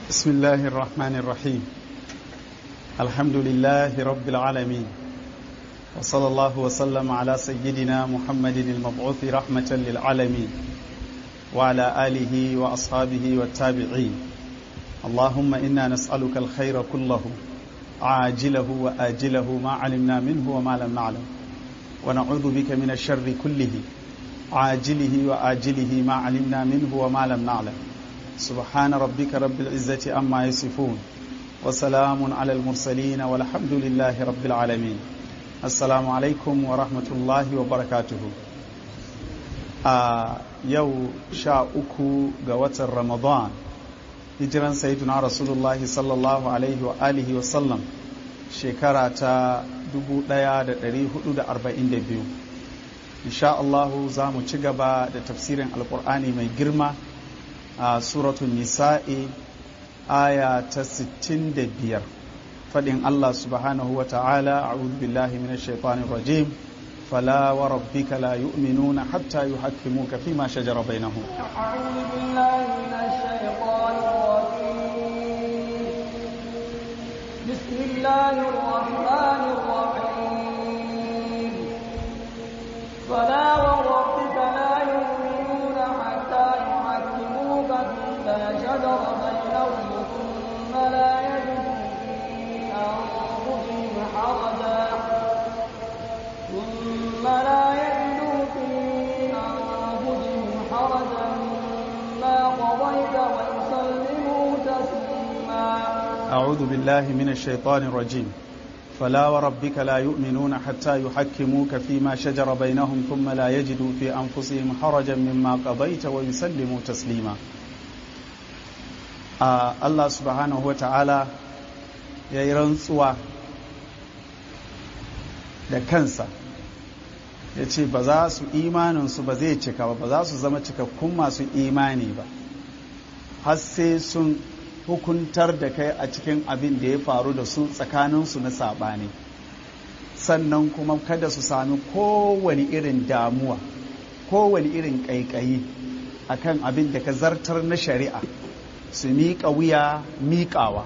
بسم الله الرحمن الرحيم الحمد لله رب العالمين وصلى الله وسلم على سيدنا محمد المبعوث رحمة للعالمين وعلى آله وأصحابه والتابعين اللهم إنا نسألك الخير كله عاجله وآجله ما علمنا منه وما لم نعلم ونعوذ بك من الشر كله عاجله وآجله ما علمنا منه وما لم نعلم سبحان ربك رب العزة أما يصفون وسلام على المرسلين والحمد لله رب العالمين السلام عليكم ورحمة الله وبركاته آه يو شاء أكو قوة رمضان hijiran sayyiduna rasulullahi sallallahu alaihi wa alihi wa sallam shekara ta 1442 insha Allahu za mu ci gaba da tafsirin alkur'ani mai girma a suratun nisa'i aya ta 65 faɗin Allah subhanahu wa ta'ala a'udhu billahi minash shaitanir rajim فلا وربك لا يؤمنون حتى يحكموك فيما شجر بينهم أعوذ بالله من الشيطان الرجيم بسم الله الرحمن الرحيم فلا وربك لا يؤمنون حتى يحكموك فيما شجر بينهم ثم لا يجدوا في أنفسهم حرجا ثم لا يجدوا في أنفسهم حرجا مما قضيت ويسلموا تسليما أعوذ بالله من الشيطان الرجيم فلا وربك لا يؤمنون حتى يحكموك فيما شجر بينهم ثم لا يجدوا في أنفسهم حرجا مما قضيت ويسلموا تسليما آه الله سبحانه وتعالى يرنسوا da kansa ya ce ba za su imaninsu ba zai cika ba ba za su zama cikakkun masu imani ba har sai sun hukuntar da kai a cikin abin da ya faru da su tsakaninsu na saɓani sannan kuma kada su sami kowane irin damuwa kowane irin ƙaiƙayi a kan abin da ka zartar na shari'a su miƙa wuya miƙawa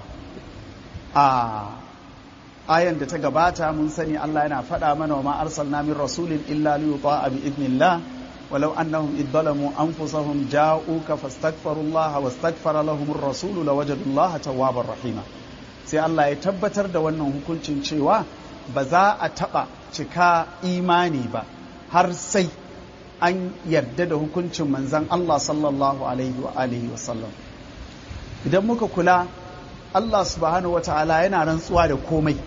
a ayan da ta gabata mun sani Allah yana faɗa mana wa ma arsalna min rasulin illa li yuta'a bi idnillah walau annahum id zalamu anfusahum ja'uka fastaghfirullaha wastaghfara lahum ar-rasulu lawajadullaha tawwabar rahima sai Allah ya tabbatar da wannan hukuncin cewa ba za a taɓa cika imani ba har sai an yarda da hukuncin manzon Allah sallallahu alaihi wa alihi wa sallam idan muka kula Allah subhanahu wa ta'ala yana rantsuwa da komai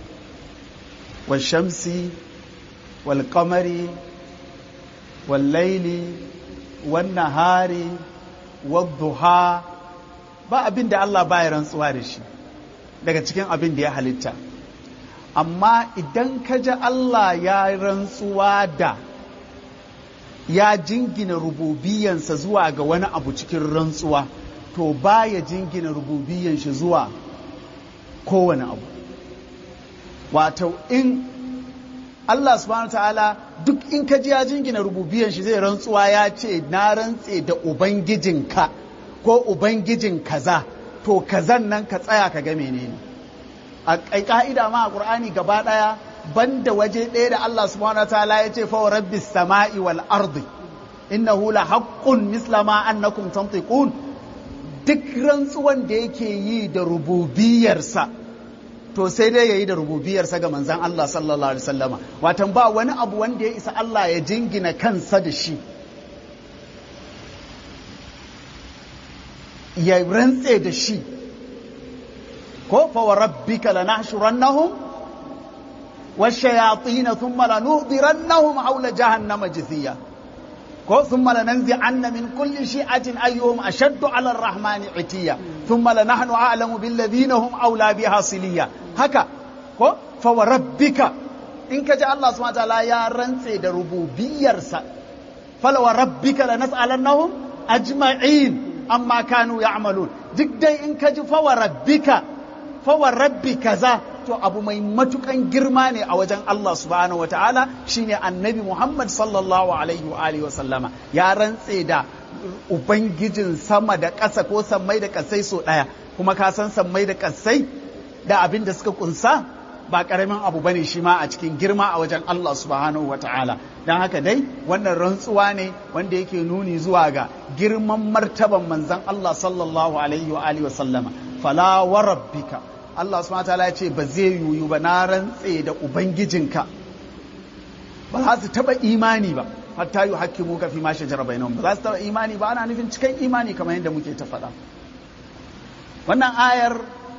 wa shamsi wal kamari wal laili wan nahari wad duha ba abin da Allah baya rantsuwa da shi daga cikin abin da ya halitta amma idan ka ji Allah ya rantsuwa da ya jingina rububiyansa zuwa ga wani abu cikin rantsuwa to baya jingina rububiyan shi zuwa kowane abu wato in Allah subhanahu ta'ala duk in ka ji ya jingina rububiyan shi zai rantsuwa ya ce na rantse da ubangijinka ko ubangijin kaza to kazan nan ka tsaya ka ga menene a ka'ida ma a qur'ani gaba daya banda waje ɗaya da Allah subhanahu ta'ala ya ce fa rabbis sama'i wal ardi innahu la haqqun misla ma annakum tantiqun duk rantsuwan da yake yi da rububiyarsa to sai dai ya yi da rububiyarsa ga manzan Allah sallallahu alaihi wasallama watan ba wani abu wanda ya isa Allah ya jingina kansa da shi ya rantse da shi ko fa wa rabbika lanahshurannahum والشياطين ثم لنحضرنهم حول جهنم جثيا ko ثم لننزعن من كل شيعة أيهم أشد على الرحمن عتيا ثم لنحن أعلم بالذين هم أولى بها صليا هكا ko فوربك in ka ji Allah subhanahu wataala ya rantse da rububiyarsa fala wa rabbika lanas'alannahum ajma'in amma kanu ya'malun duk dai in ka ji fa wa rabbika fa wa rabbi kaza to abu mai matukan girma ne a wajen Allah subhanahu wa ta'ala shine annabi Muhammad sallallahu alaihi wa alihi wa sallama ya rantse da ubangijin sama da ƙasa ko sammai da ƙasai so ɗaya kuma ka san sammai da ƙasai da abin da suka kunsa ba ƙaramin abu bane shi ma a cikin girma a wajen Allah subhanahu wa ta'ala don haka dai wannan rantsuwa ne wanda yake nuni zuwa ga girman martaban manzon Allah sallallahu alaihi wa alihi wa sallama fala wa rabbika Allah subhanahu wa ta'ala ya ce ba zai yuyu ba na rantse da ubangijinka ba za su taba imani ba hatta yi hakimu ka fi ma shajara bainahum ba za su taba imani ba ana nufin cikin imani kamar yadda muke ta faɗa wannan ayar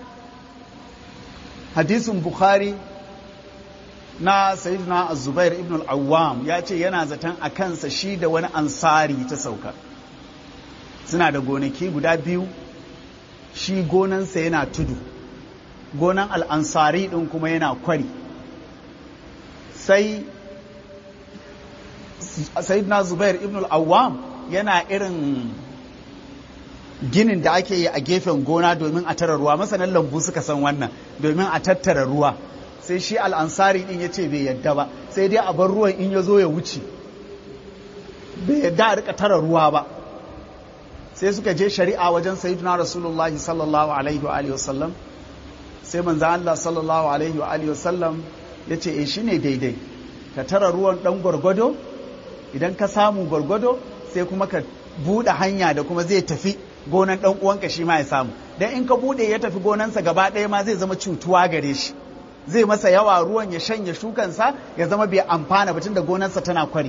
hadisin bukhari na sayyidina zubair ibn al-awwam ya ce yana zaton a kansa shi da wani ansari ta sauka suna da gonaki guda biyu shi gonansa yana tudu gonan al'ansari ɗin kuma yana kwari sai sayyidina zubair ibn al-awwam yana irin ginin da ake yi a gefen gona domin a tara ruwa masanan lambu suka san wannan domin a tattara ruwa sai shi al'ansari din ya ce bai yadda ba sai dai a bar ruwan in ya zo ya wuce bai yadda a rika tara ruwa ba sai suka je shari'a wajen sayyidina rasulullah sallallahu alaihi wa sallam sai manzo Allah sallallahu alaihi wa sallam ya ce eh shine daidai ka tara ruwan dan gwargwado idan ka samu gwargwado sai kuma ka buɗe hanya da kuma zai tafi gonan ɗan uwanka shi ma ya samu dan in ka buɗe ya tafi gonansa gaba ɗaya ma zai zama cutuwa gare shi zai masa yawa ruwan ya shanye shukansa ya zama bai amfana ba da gonarsa tana kwari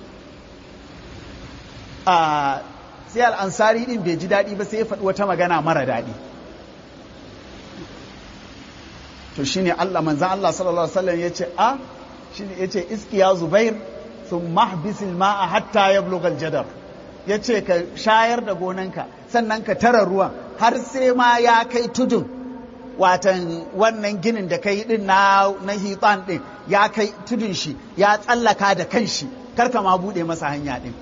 a sai al'ansari din bai ji daɗi ba sai ya faɗi wata magana mara daɗi to shine Allah manzan Allah sallallahu alaihi wasallam ya ce a shine ya ce iskiya zubair sun mahbisil ma'a hatta ya blogal jadar ya ce ka shayar da gonanka sannan ka tara ruwan har sai ma ya kai tudun watan wannan ginin da ka yi din na na hitan din ya kai tudun shi ya tsallaka da kanshi karka ma bude masa hanya din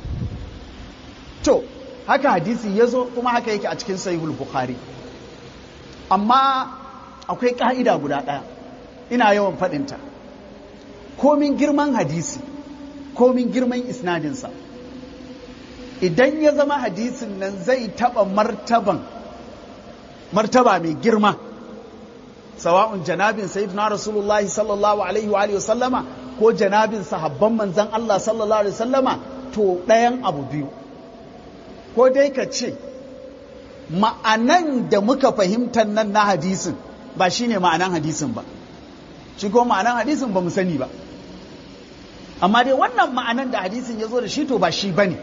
to haka hadisi ya zo kuma haka yake a cikin sahihul bukhari amma akwai ka'ida guda ɗaya ina yawan faɗinta komin girman hadisi komin girman isnadinsa idan ya zama hadisin nan zai taɓa martaban martaba mai girma sawa'un janabin sayyidina rasulullahi sallallahu alaihi wa alihi sallama ko janabin sahabban manzan Allah sallallahu alaihi sallama to ɗayan abu biyu ko dai ka ce ma'anan da muka fahimtar nan na hadisin ba shine ma'anan hadisin ba shi ko ma'anan hadisin ba mu sani ba amma dai wannan ma'anan da hadisin ya zo da shi to ba shi bane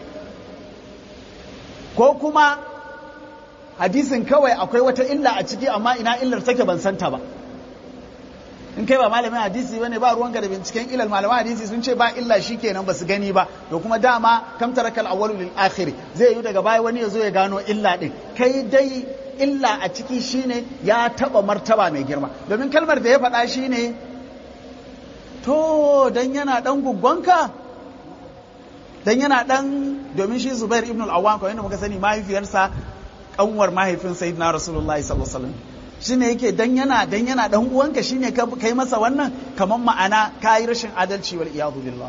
ko kuma hadisin kawai akwai wata illa a ciki amma ina illar take ban santa ba in kai ba malamin hadisi bane ba ruwanka da binciken ilal malaman hadisi sun ce ba illa shi kenan ba su gani ba to kuma dama kam tarakal awwalu lil akhir zai yi daga baya wani ya zo ya gano illa din kai dai illa a ciki shine ya taba martaba mai girma domin kalmar da ya faɗa shine to dan yana dan guggonka dan yana dan domin shi Zubair ibn al-Awwam kawai da muka sani mahaifiyarsa kanwar mahaifin Sayyidina Rasulullahi sallallahu alaihi wasallam shine yake dan yana dan yana dan uwanka shine ka kai masa wannan kaman ma'ana kai rashin adalci wal iyadu billah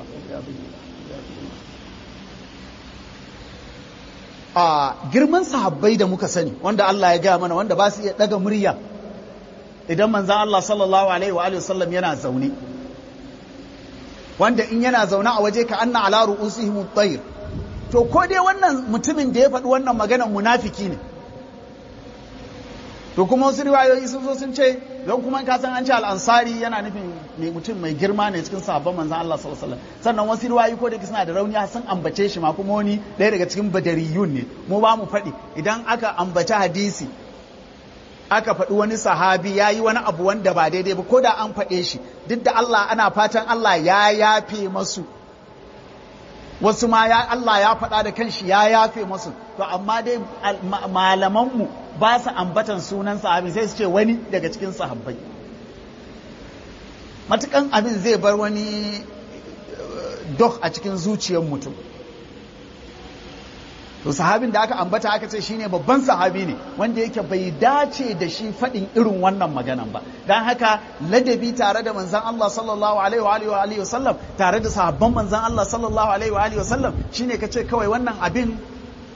a girman sahabbai da muka sani wanda Allah ya gaya mana wanda ba su iya daga murya idan manzan Allah sallallahu alaihi wa sallam yana zaune wanda in yana zaune a waje ka anna ala ru'usihim at to ko dai wannan mutumin da ya faɗi wannan maganar munafiki ne to kuma wasu riwayoyi sun zo sun ce don kuma ka san an ce al'ansari yana nufin mai mutum mai girma ne cikin sahabban manzan Allah sallallahu alaihi wasallam sannan wasu riwayoyi ko da suna da rauni sun ambace shi ma kuma wani ɗaya daga cikin badariyun ne mu ba mu faɗi idan aka ambaci hadisi aka faɗi wani sahabi ya yi wani abu wanda ba daidai ba ko da an faɗe shi duk da Allah ana fatan Allah ya yafe masu wasu ma ya Allah ya faɗa da kanshi ya yafe masu to amma dai malamanmu ba su ambatan sunan sahabi sai su ce wani daga cikin sahabbai matukan abin zai bar wani dok a cikin zuciyar mutum to sahabin da aka ambata aka ce shine babban sahabi ne wanda yake bai dace da shi faɗin irin wannan maganan ba don haka ladabi tare da manzan Allah sallallahu alaihi wa alihi wa sallam tare da sahabban manzan Allah sallallahu alaihi wa alihi wa sallam shine kace kawai wannan abin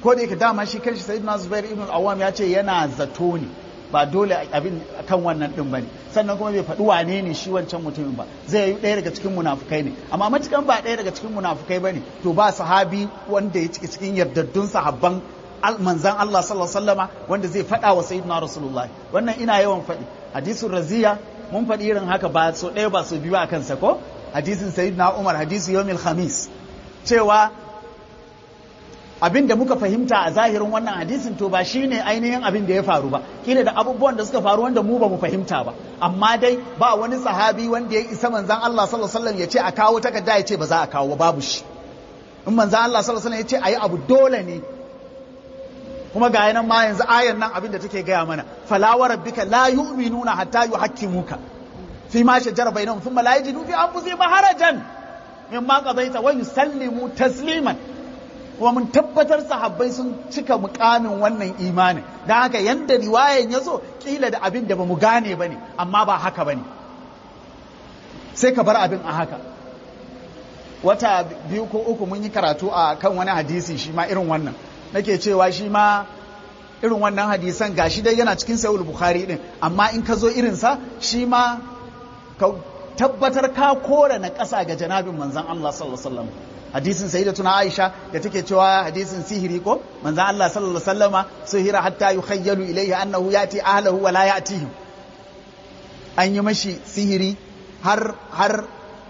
ko da yake dama shi kanshi sayyidina zubair ibn al-awwam ya ce yana zato ne ba dole abin kan wannan din bane sannan kuma bai faɗi wane ne shi wancan mutumin ba zai yi ɗaya daga cikin munafukai ne amma matukan ba ɗaya daga cikin munafukai bane to ba sahabi wanda ya ciki cikin yardaddun sahabban manzan Allah sallallahu alaihi wasallama wanda zai faɗa wa sayyidina rasulullah wannan ina yawan faɗi hadisin raziya mun faɗi irin haka ba so ɗaya ba so biyu a kansa ko hadisin sayyidina umar hadisi yawmil khamis cewa abin da muka fahimta a zahirin wannan hadisin to ba shine ainihin abin da ya faru ba kila da abubuwan da suka faru wanda mu ba mu fahimta ba amma dai ba wani sahabi wanda ya isa manzan Allah sallallahu alaihi wasallam ya ce a kawo takarda ya ce ba za a kawo babu shi in manzan Allah sallallahu alaihi wasallam ya ce ayi abu dole ne kuma ga yanan ma yanzu ayan nan abin da take gaya mana fala wa rabbika la yu'minuna hatta yuhakkimuka fi ma shajara bainahum thumma la yajidu fi anfusihim harajan mimma qadaita wa yusallimu tasliman kuma mun tabbatar sahabbai sun cika mukamin wannan imanin don haka yanda riwayan ya zo kila da abin da ba mu gane ba ne amma ba haka ba ne sai ka bar abin a haka wata biyu ko uku mun yi karatu a kan wani hadisi shi ma irin wannan nake cewa shi ma irin wannan hadisan gashi dai yana cikin sayul bukhari din amma in ka zo irinsa shi ma ka tabbatar ka kore na ƙasa ga janabin manzon Allah sallallahu alaihi wasallam hadisin sayyidatuna Aisha da take cewa hadisin sihiri ko manzon Allah sallallahu alaihi wasallama sihira hatta yukhayyalu ilayhi annahu yati ahlihi wa la ya'tihim an yi mashi sihiri har har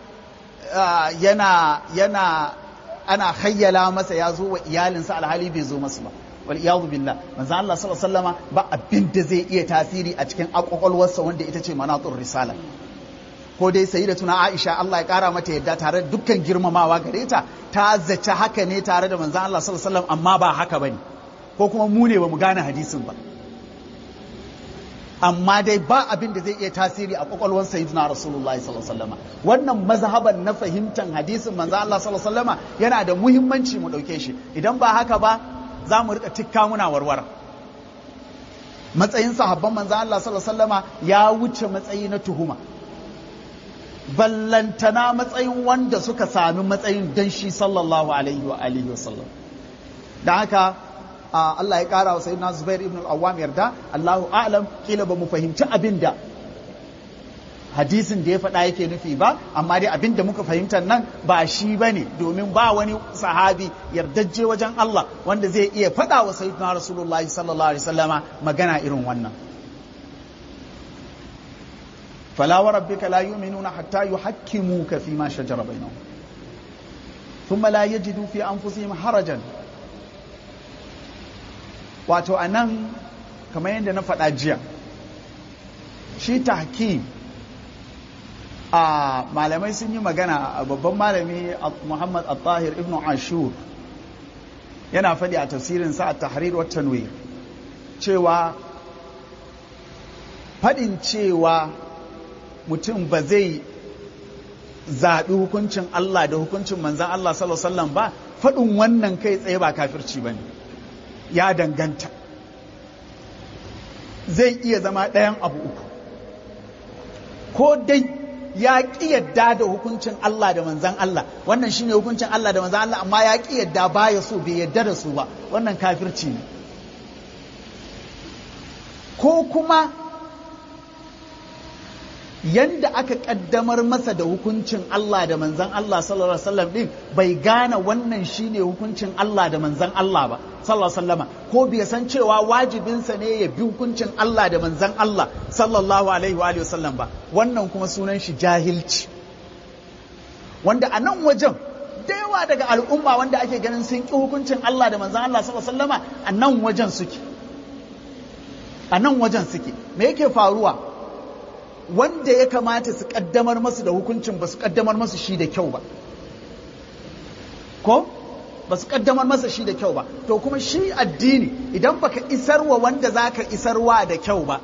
yana yana ana khayyala masa ya zo wa iyalinsa alhali bai zo masu ba wal iyadu billah manzon Allah sallallahu alaihi wasallama ba abin da zai iya tasiri a cikin akwakwalwarsa wanda ita ce manatur risala ko dai sayi da tuna Aisha Allah ya kara mata yadda tare da dukkan girmamawa gare ta ta zace haka ne tare da manzon Allah sallallahu alaihi wasallam amma ba haka bane ko kuma mu ne bamu gane hadisin ba amma dai ba abin da zai iya tasiri a kwakwalwar sayyidina rasulullahi sallallahu alaihi wasallam wannan mazhaban na fahimtar hadisin manzon Allah sallallahu alaihi wasallam yana da muhimmanci mu dauke shi idan ba haka ba za mu rika tikka muna warwara matsayin sahabban manzon Allah sallallahu alaihi wasallama ya wuce matsayi na tuhuma ballantana matsayin wanda suka sami matsayin dan shi sallallahu alaihi wa alihi wa sallam da haka Allah ya kara wa sayyidina Zubair ibn al-Awwam yarda Allahu a'lam kila ba mu fahimci abin da hadisin da ya faɗa yake nufi ba amma dai abin da muka fahimta nan ba shi bane domin ba wani sahabi yardajje wajen Allah wanda zai iya faɗa wa sayyidina Rasulullahi sallallahu alaihi wasallama magana irin wannan فلا وربك لا يؤمنون حتى يحكموك فيما شجر بينهم ثم لا يجدوا في أنفسهم حرجا wato a nan kamar yadda na faɗa jiya shi tahkim a malamai sun yi magana a babban malami muhammad al-tahir ibn ashur yana faɗi a tafsirinsa a tahrir wa tanwir cewa faɗin cewa mutum ba zai zaɓi hukuncin Allah da hukuncin manzan Allah sallallahu Alaihi wasallam ba faɗin wannan kai tsaye ba kafirci ba ne ya danganta zai iya zama ɗayan abu uku ko dai ya ƙi yadda da hukuncin Allah da manzan Allah wannan shine hukuncin Allah da manzan Allah amma ya ƙi yadda baya so bai yadda da su ba wannan kafirci ne ko kuma yanda aka kaddamar masa da hukuncin Allah da manzan Allah sallallahu alaihi wasallam din bai gane wannan shine hukuncin Allah da manzan Allah ba sallallahu alaihi wasallama ko bai san cewa wajibinsa ne ya bi hukuncin Allah da manzan Allah sallallahu alaihi wa alihi wasallam ba wannan kuma sunan shi jahilci wanda a nan wajen da yawa daga al'umma wanda ake ganin sun ki hukuncin Allah da manzan Allah sallallahu alaihi wasallama a nan wajen suke a nan wajen suke me yake faruwa wanda ya kamata su kaddamar masu da hukuncin ba su kaddamar masu shi da kyau ba ko ba su kaddamar masa shi da kyau ba to kuma shi addini idan baka isarwa wanda zaka isarwa da kyau ba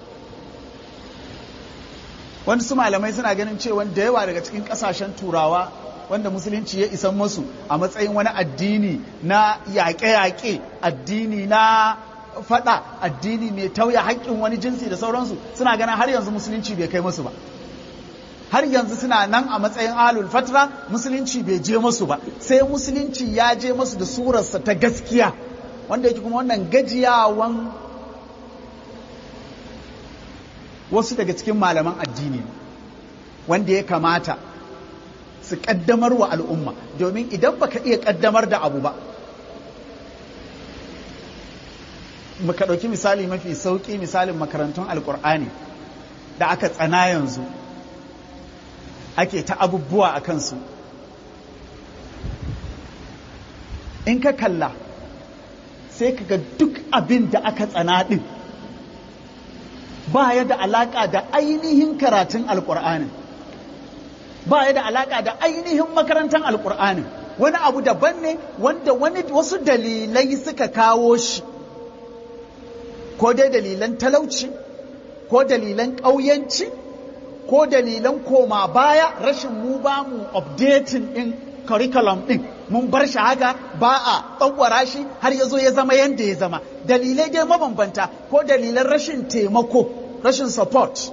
wani su malamai suna ganin cewa da yawa daga cikin kasashen turawa wanda musulunci ya isan masu a matsayin wani addini na yaƙe-yaƙe addini na faɗa addini mai tauya haƙƙin wani jinsi da sauransu suna ganin har yanzu musulunci bai kai musu ba har yanzu suna nan a matsayin alul fatra musulunci bai je musu ba sai musulunci ya je musu da surarsa ta gaskiya wanda yake kuma wannan gajiyawan wasu daga cikin malaman addini wanda ya kamata su kaddamar wa al'umma domin idan baka iya kaddamar da abu ba muka ɗauki misali mafi sauƙi misalin makarantun alƙur'ani da aka tsana yanzu ake ta abubuwa a kansu in ka kalla sai ka ga duk abin da aka tsana ɗin ba ya da alaƙa da ainihin karatun alƙur'anin ba ya da alaƙa da ainihin makarantar alƙur'anin wani abu daban ne wanda wani wasu dalilai suka kawo shi ko dai dalilan talauci ko dalilan ƙauyanci ko dalilan koma baya rashin mu ba mu updating ɗin curriculum ɗin mun bar shi haka ba a tsawara shi har ya zo ya zama yadda ya zama dalilai dai mabambanta ko dalilan rashin taimako rashin support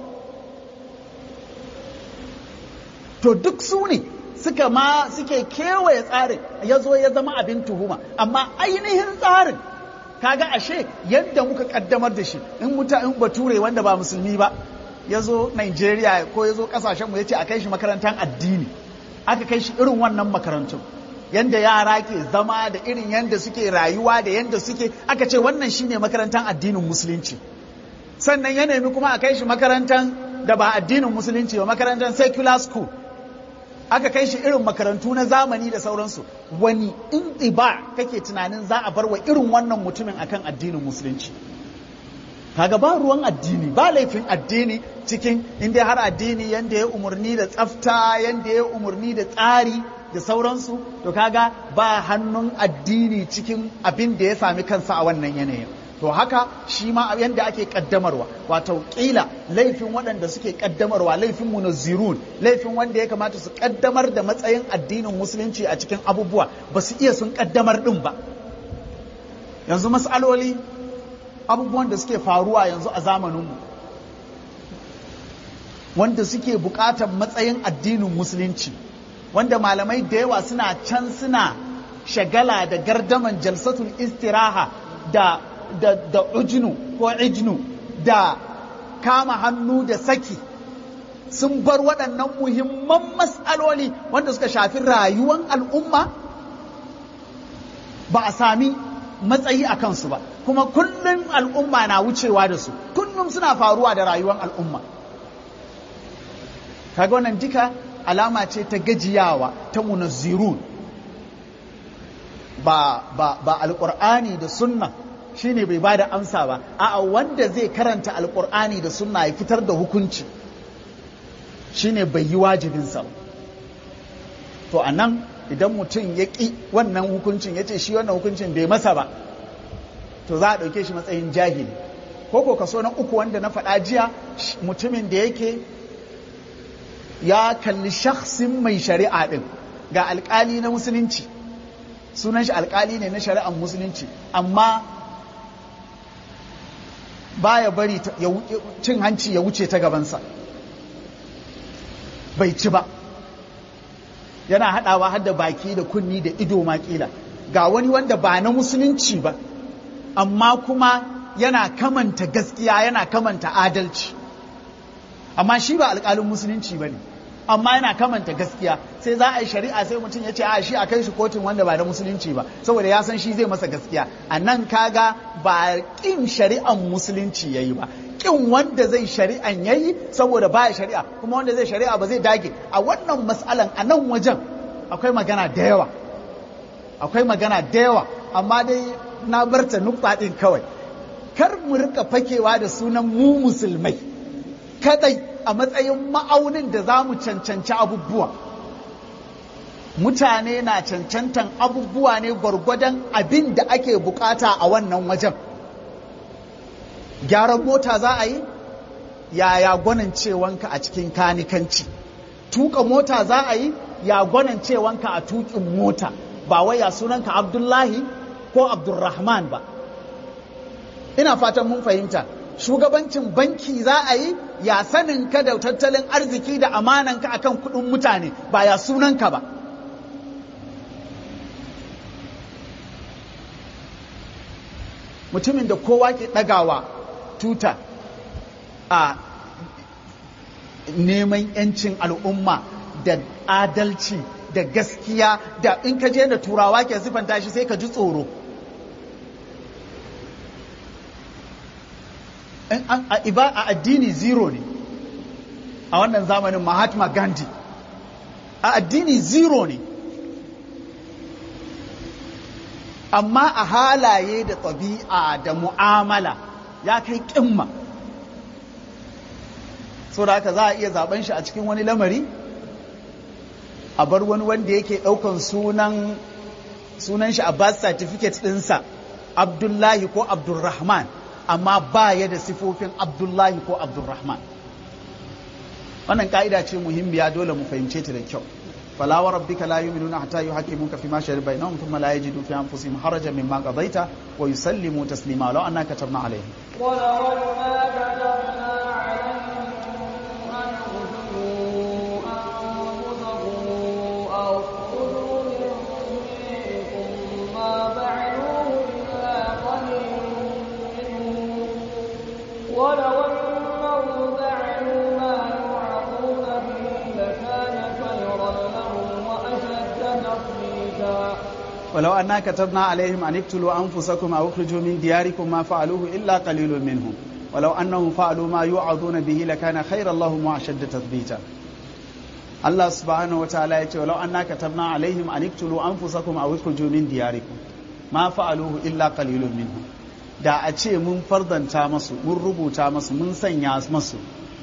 to duk su ne suka ma suke kewaye tsarin ya zo ya zama abin tuhuma amma ainihin tsarin kaga ashe yadda muka kaddamar da shi in muta in bature wanda ba musulmi ba ya zo Nigeria ko ya zo kasashen mu ya ce a kai shi makarantar addini aka kai shi irin wannan makarantun yanda yara ke zama da irin yanda suke rayuwa da yanda suke aka ce wannan shine makarantar addinin musulunci sannan ya nemi kuma a kai shi makarantar da ba addinin musulunci ba makarantar secular school aka kai shi irin makarantu na zamani da sauransu wani in ba kake tunanin za a bar wa irin wannan mutumin akan addinin musulunci kaga ba ruwan addini ba laifin addini cikin inda har addini yanda ya umarni da tsafta yanda ya umarni da tsari da sauransu to kaga ba hannun addini cikin abin da ya sami kansa a wannan yanayin to haka shi ma yanda ake kaddamarwa wato kila laifin waɗanda suke kaddamarwa laifin munazzirun laifin wanda ya kamata su kaddamar da matsayin addinin musulunci a cikin abubuwa ba su iya sun kaddamar din ba yanzu mas'aloli abubuwan da suke faruwa yanzu a zamaninmu wanda suke buƙatar matsayin addinin musulunci wanda malamai da yawa suna can suna shagala da gardaman jalsatul istiraha da da, da ujnu ko ijnu da kama hannu da saki sun bar waɗannan muhimman matsaloli wanda suka shafi rayuwan al'umma ba a sami matsayi a kansu ba kuma kullum al'umma na wucewa da su kullum suna faruwa da rayuwar al'umma kaga wannan duka alama ce ta gajiyawa ta munazzirun ba ba ba alqur'ani da sunna shine bai bada amsa ba a'a wanda zai karanta alqur'ani da sunna ya fitar da hukunci shine bai yi wajibinsa to anan idan mutum ya ƙi wannan hukuncin ya ce shi wannan hukuncin bai masa ba to za a ɗauke shi matsayin jahili ko ko kaso na uku wanda na faɗa jiya mutumin da yake ya kalli shakhsin mai shari'a ɗin ga alƙali na musulunci sunan shi alƙali ne na shari'ar musulunci amma baya bari cin hanci ya wuce ta gabansa bai ci ba yana haɗawa har da baki da kunni da ido makila ga wani wanda ba na musulunci ba amma kuma yana kamanta gaskiya yana kamanta adalci amma shi ba alƙalin musulunci ba ne amma yana kamanta gaskiya sai za a yi shari'a sai mutum ya ce a shi a kai shi kotun wanda ba na musulunci ba saboda ya san shi zai masa gaskiya a nan kaga ba ƙin shari'an musulunci ya yi ba ƙin wanda zai shari'an ya yi saboda ba ya shari'a kuma wanda zai shari'a ba zai dage a wannan matsalan a nan wajen akwai magana da yawa akwai magana da yawa amma dai na barta nukta ɗin kawai kar mu rika fakewa da sunan mu musulmai kadai a matsayin ma'aunin da za mu cancanci abubuwa mutane na cancantan abubuwa ne gwargwadon abin da ake bukata a wannan wajen gyaran mota za a yi yaya gwanin cewanka a cikin kanikanci tuka mota za a yi ya gwanin cewanka a tukin mota ba wai ya sunanka abdullahi ko abdulrahman ba ina fatan mun fahimta shugabancin banki za a yi ya sanin ka da tattalin arziki da amananka akan kudin mutane ba ya sunanka ba mutumin da kowa ke ɗagawa tuta a neman 'yancin al'umma da adalci da gaskiya da in ka je da turawa ke siffanta shi sai ka ji tsoro a addini zero ne a wannan zamanin mahatma gandhi a addini zero ne amma a halaye da ɗabi'a da mu'amala ya kai ƙimma so da haka za a iya zaben shi a cikin wani lamari a bar wani wanda yake ɗaukan sunan sunan shi a birth certificate ɗinsa abdullahi ko abdulrahman amma ba ya da sifofin abdullahi ko abdulrahman wannan ka'ida ce muhimmiya dole mu fahimce ta da kyau fala wa rabbika la yu'minuna hatta yuhaqqimuka fima shari'a bainahum thumma la yajidu fi anfusihim harajan mimma qadaita wa yusallimu taslima law annaka katabna alaihim ولو أنهم فعلوا ما يوعظون به لكان خيرا لهم وأشد تثبيتا ولو أنا كتبنا عليهم أن اقتلوا أنفسكم أو اخرجوا من دياركم ما فعلوه إلا قليل منهم ولو أنهم فعلوا ما يوعظون به لكان خيرا لهم وأشد تثبيتا الله سبحانه وتعالى يقول ولو أنا كتبنا عليهم أن اقتلوا أنفسكم أو اخرجوا من دياركم ما فعلوه إلا قليل منهم da a ce mun fardanta masu mun rubuta masu mun sanya masu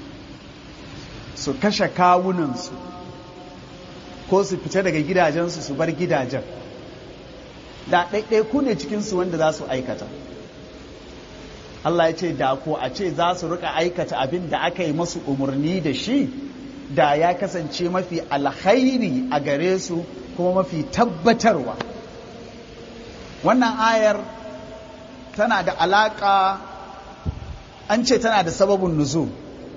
su kashe kawunansu ko su fita daga gidajensu su bar gidajen da ɗaiɗaiku ne cikinsu wanda za su aikata Allah ya ce da ko a ce za su rika aikata abin da aka yi masu umarni da shi da ya kasance mafi alkhairi a gare su kuma mafi tabbatarwa wannan ayar tana da alaƙa an ce tana da sababin nuzul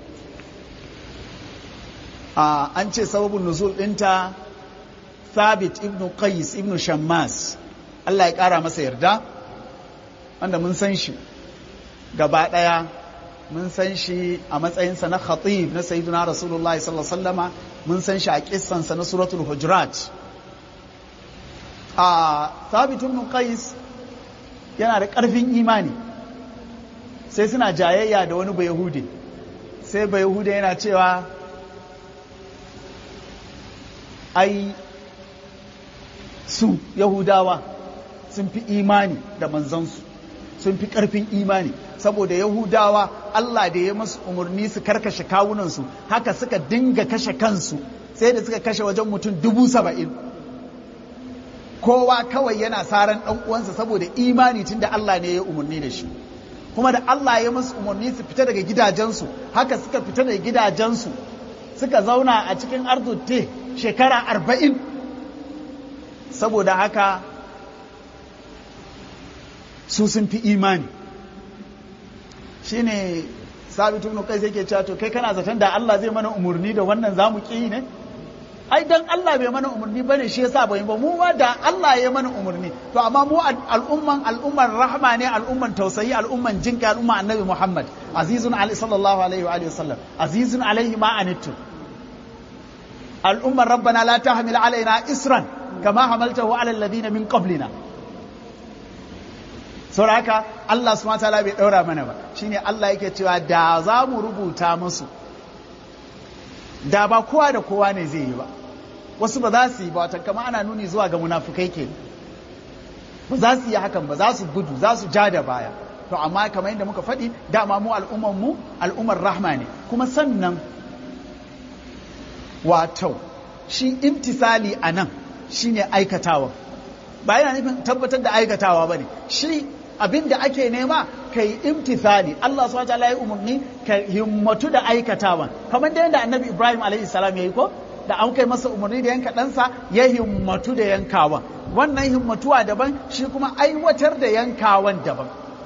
an ce sababin nuzul ɗinta thabit ibn qais ibn shammas Allah ya ƙara masa yarda wanda mun san shi gaba ɗaya mun san shi a matsayinsa na khatib na sayyiduna rasulullahi sallallahu alaihi wasallama mun san shi a kissansa na suratul hujurat a thabit ibn qais yana da ƙarfin imani sai suna jayayya da wani bayahude sai bayahude yana cewa ai su yahudawa sun fi imani da manzansu sun fi ƙarfin imani saboda yahudawa Allah da ya masu umarni su karkashe kawunansu haka suka dinga kashe kansu sai da suka kashe wajen mutum dubu saba'in kowa kawai yana saran ɗan uwansa saboda imani tun da Allah ne ya umarni da shi kuma da Allah ya masu umarni su fita daga gidajensu haka suka fita daga gidajensu suka zauna a cikin arzutte shekara arba'in saboda haka su sun fi imani shine sabitu ibn kai yake cewa to kai kana zaton da Allah zai mana umarni da wannan zamu ki ne ai dan Allah bai mana umarni bane shi yasa bai ba mu ma da Allah ya mana umarni to amma mu al'umman al'umman rahma ne al'umman tausayi al'umman jinka al'umman annabi Muhammad azizun alaihi sallallahu alaihi wa alihi wasallam azizun alaihi ma anittu al'umman rabbana la tahmil alaina isran kama hamaltahu ala alladhina min qablina saboda haka Allah subhanahu wataala bai daura mana ba shine Allah yake cewa da za mu rubuta musu da ba kowa da kowa ne zai yi ba wasu ba za su yi ba wata kama ana nuni zuwa ga munafukai ke ba za su yi hakan ba za su gudu za su ja da baya to amma kamar yadda muka faɗi dama mu al'ummar mu al'ummar rahma ne kuma sannan wato shi imtisali a nan shine aikatawa ba yana nufin tabbatar da aikatawa ba ne shi abin da ake nema ka yi imtithali Allah subhanahu wa ta'ala ya umarni ka himmatu da aikatawan kamar da yadda annabi Ibrahim alaihi salam ya yi ko da an kai masa umarni da yanka ɗansa ya himmatu da yankawan wannan himmatuwa daban shi kuma aiwatar da yankawan daban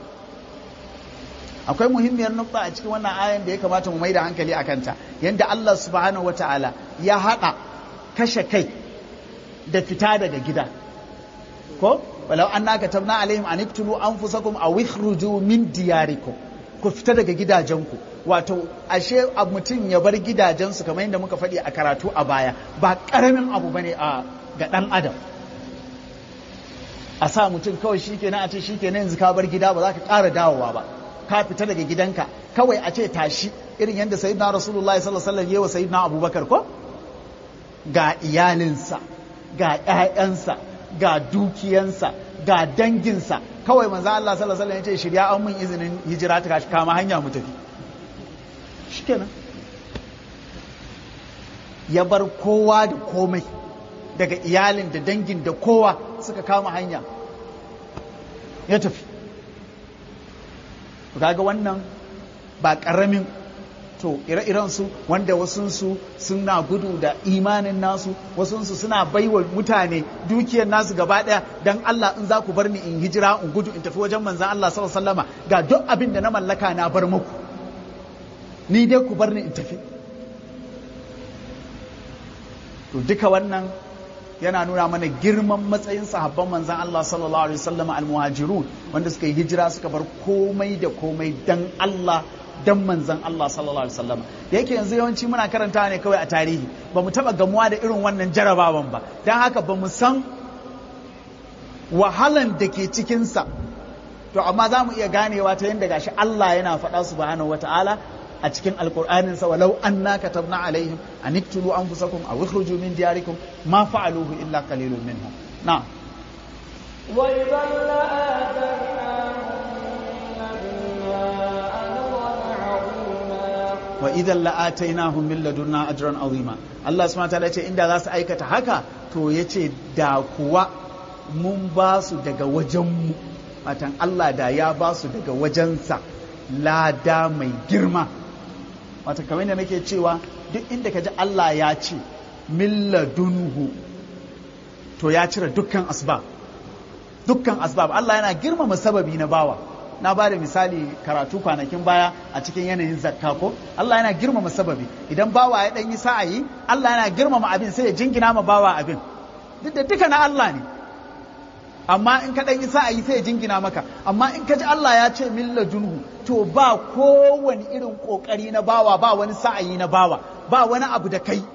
akwai muhimmiyar nukta a cikin wannan ayan da ya kamata mu mai da hankali a kanta yadda Allah subhanahu wa ta'ala ya haɗa kashe kai da fita daga gida ko walau anna katabna alaihim an iktulu anfusakum aw ikhruju min diyarikum ku fita daga gidajenku wato ashe mutum ya bar gidajensu kamar yadda muka faɗi a karatu a baya ba ƙaramin abu bane a ga ɗan adam a sa mutum kawai shi kenan a ce shi kenan yanzu ka bar gida ba za ka ƙara dawowa ba ka fita daga gidanka kawai a ce tashi irin yadda sayyidina rasulullahi sallallahu alaihi wasallam yawa sayyidina abubakar ko ga iyalinsa ga ƴaƴansa ga dukiyansa ga danginsa kawai manzo Allah sallallahu alaihi wasallam ya ce shirya an mun izinin hijira ta kama hanya mu tafi shikenan ya bar kowa da komai daga iyalin da dangin da kowa suka kama hanya ya tafi kaga wannan ba ƙaramin to ire-iren su wanda wasunsu suna gudu da imanin nasu wasunsu suna baiwa mutane dukiyar nasu gaba ɗaya don Allah in za ku bar ni in hijira in gudu in tafi wajen manzan Allah sallallahu ga duk abin da na mallaka na bar muku ni dai ku bar ni in tafi to duka wannan yana nuna mana girman matsayin sahabban manzan Allah sallallahu alaihi wasallam al-muhajirun wanda suka yi hijira suka bar komai da komai dan Allah dan manzan Allah sallallahu alaihi wasallam da yake yanzu yawanci muna karanta ne kawai a tarihi ba mu taba gamuwa da irin wannan jarabawan ba dan haka ba mu san wahalan da ke cikinsa to amma za mu iya ganewa ta yadda gashi Allah yana faɗa subhanahu wata'ala a cikin alkur'aninsa walau anna katabna alaihim an iktulu anfusakum aw ikhruju min diyarikum ma fa'aluhu illa qalilun minhum na'am wa idan la'atainahum min ladunna wa idan la'atainahum min ladunna ajran ajran azima azima Allah subhanahu wataala ce inda za su aikata haka to yace da kuwa mun ba su daga wajenmu matan Allah da ya ba su daga wajensa lada mai girma wata kamar yadda nake cewa duk inda ka ji Allah ya ce min ladunhu to ya cire dukkan asbab dukkan asbab Allah yana girmama sababi na bawa na ba da misali karatu kwanakin baya a cikin yanayin zakka ko Allah yana girmama sababi idan bawa ya dan yi sa'ayi Allah yana girmama abin sai ya jingina ma bawa abin duk da duka na Allah ne amma in ka dan yi sa'ayi sai ya jingina maka amma in ka ji Allah ya ce min ladunhu to ba kowane irin kokari na bawa ba wani sa'ayi na bawa ba wani abu da kai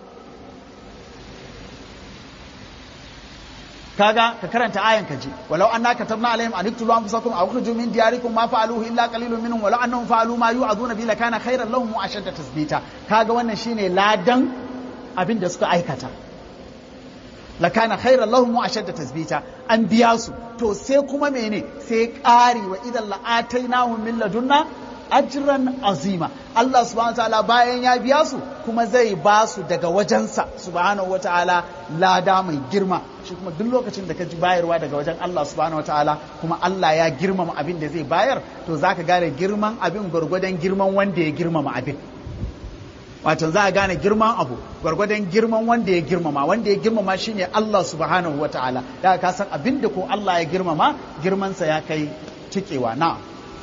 kaga ka karanta ayan ka ji walau anna katabna alaihim an iktulu anfusakum aw ukhruju min diyarikum ma fa'aluhu illa qalilun minhum walau annahum fa'alu ma yu'aduna bi lakana khairan lahum wa ashadda tasbita kaga wannan shine ladan abin da suka aikata lakana khairan lahum wa ashadda tasbita an biya su to sai kuma mene sai ƙari wa idan la'atainahum min ladunna ajran azima Allah subhanahu wataala bayan ya biya su kuma zai ba su daga wajensa subhanahu wataala lada mai girma shi kuma duk lokacin da ka ji bayarwa daga wajen Allah subhanahu wataala kuma Allah ya girmama abin da zai bayar to zaka gane girman abin gwargwadon girman wanda ya girmama abin wato za a gane girman abu gwargwadon girman wanda ya girmama wanda ya girmama shine Allah subhanahu wataala da ka san abin da ko Allah ya girmama girmansa ya kai tikewa na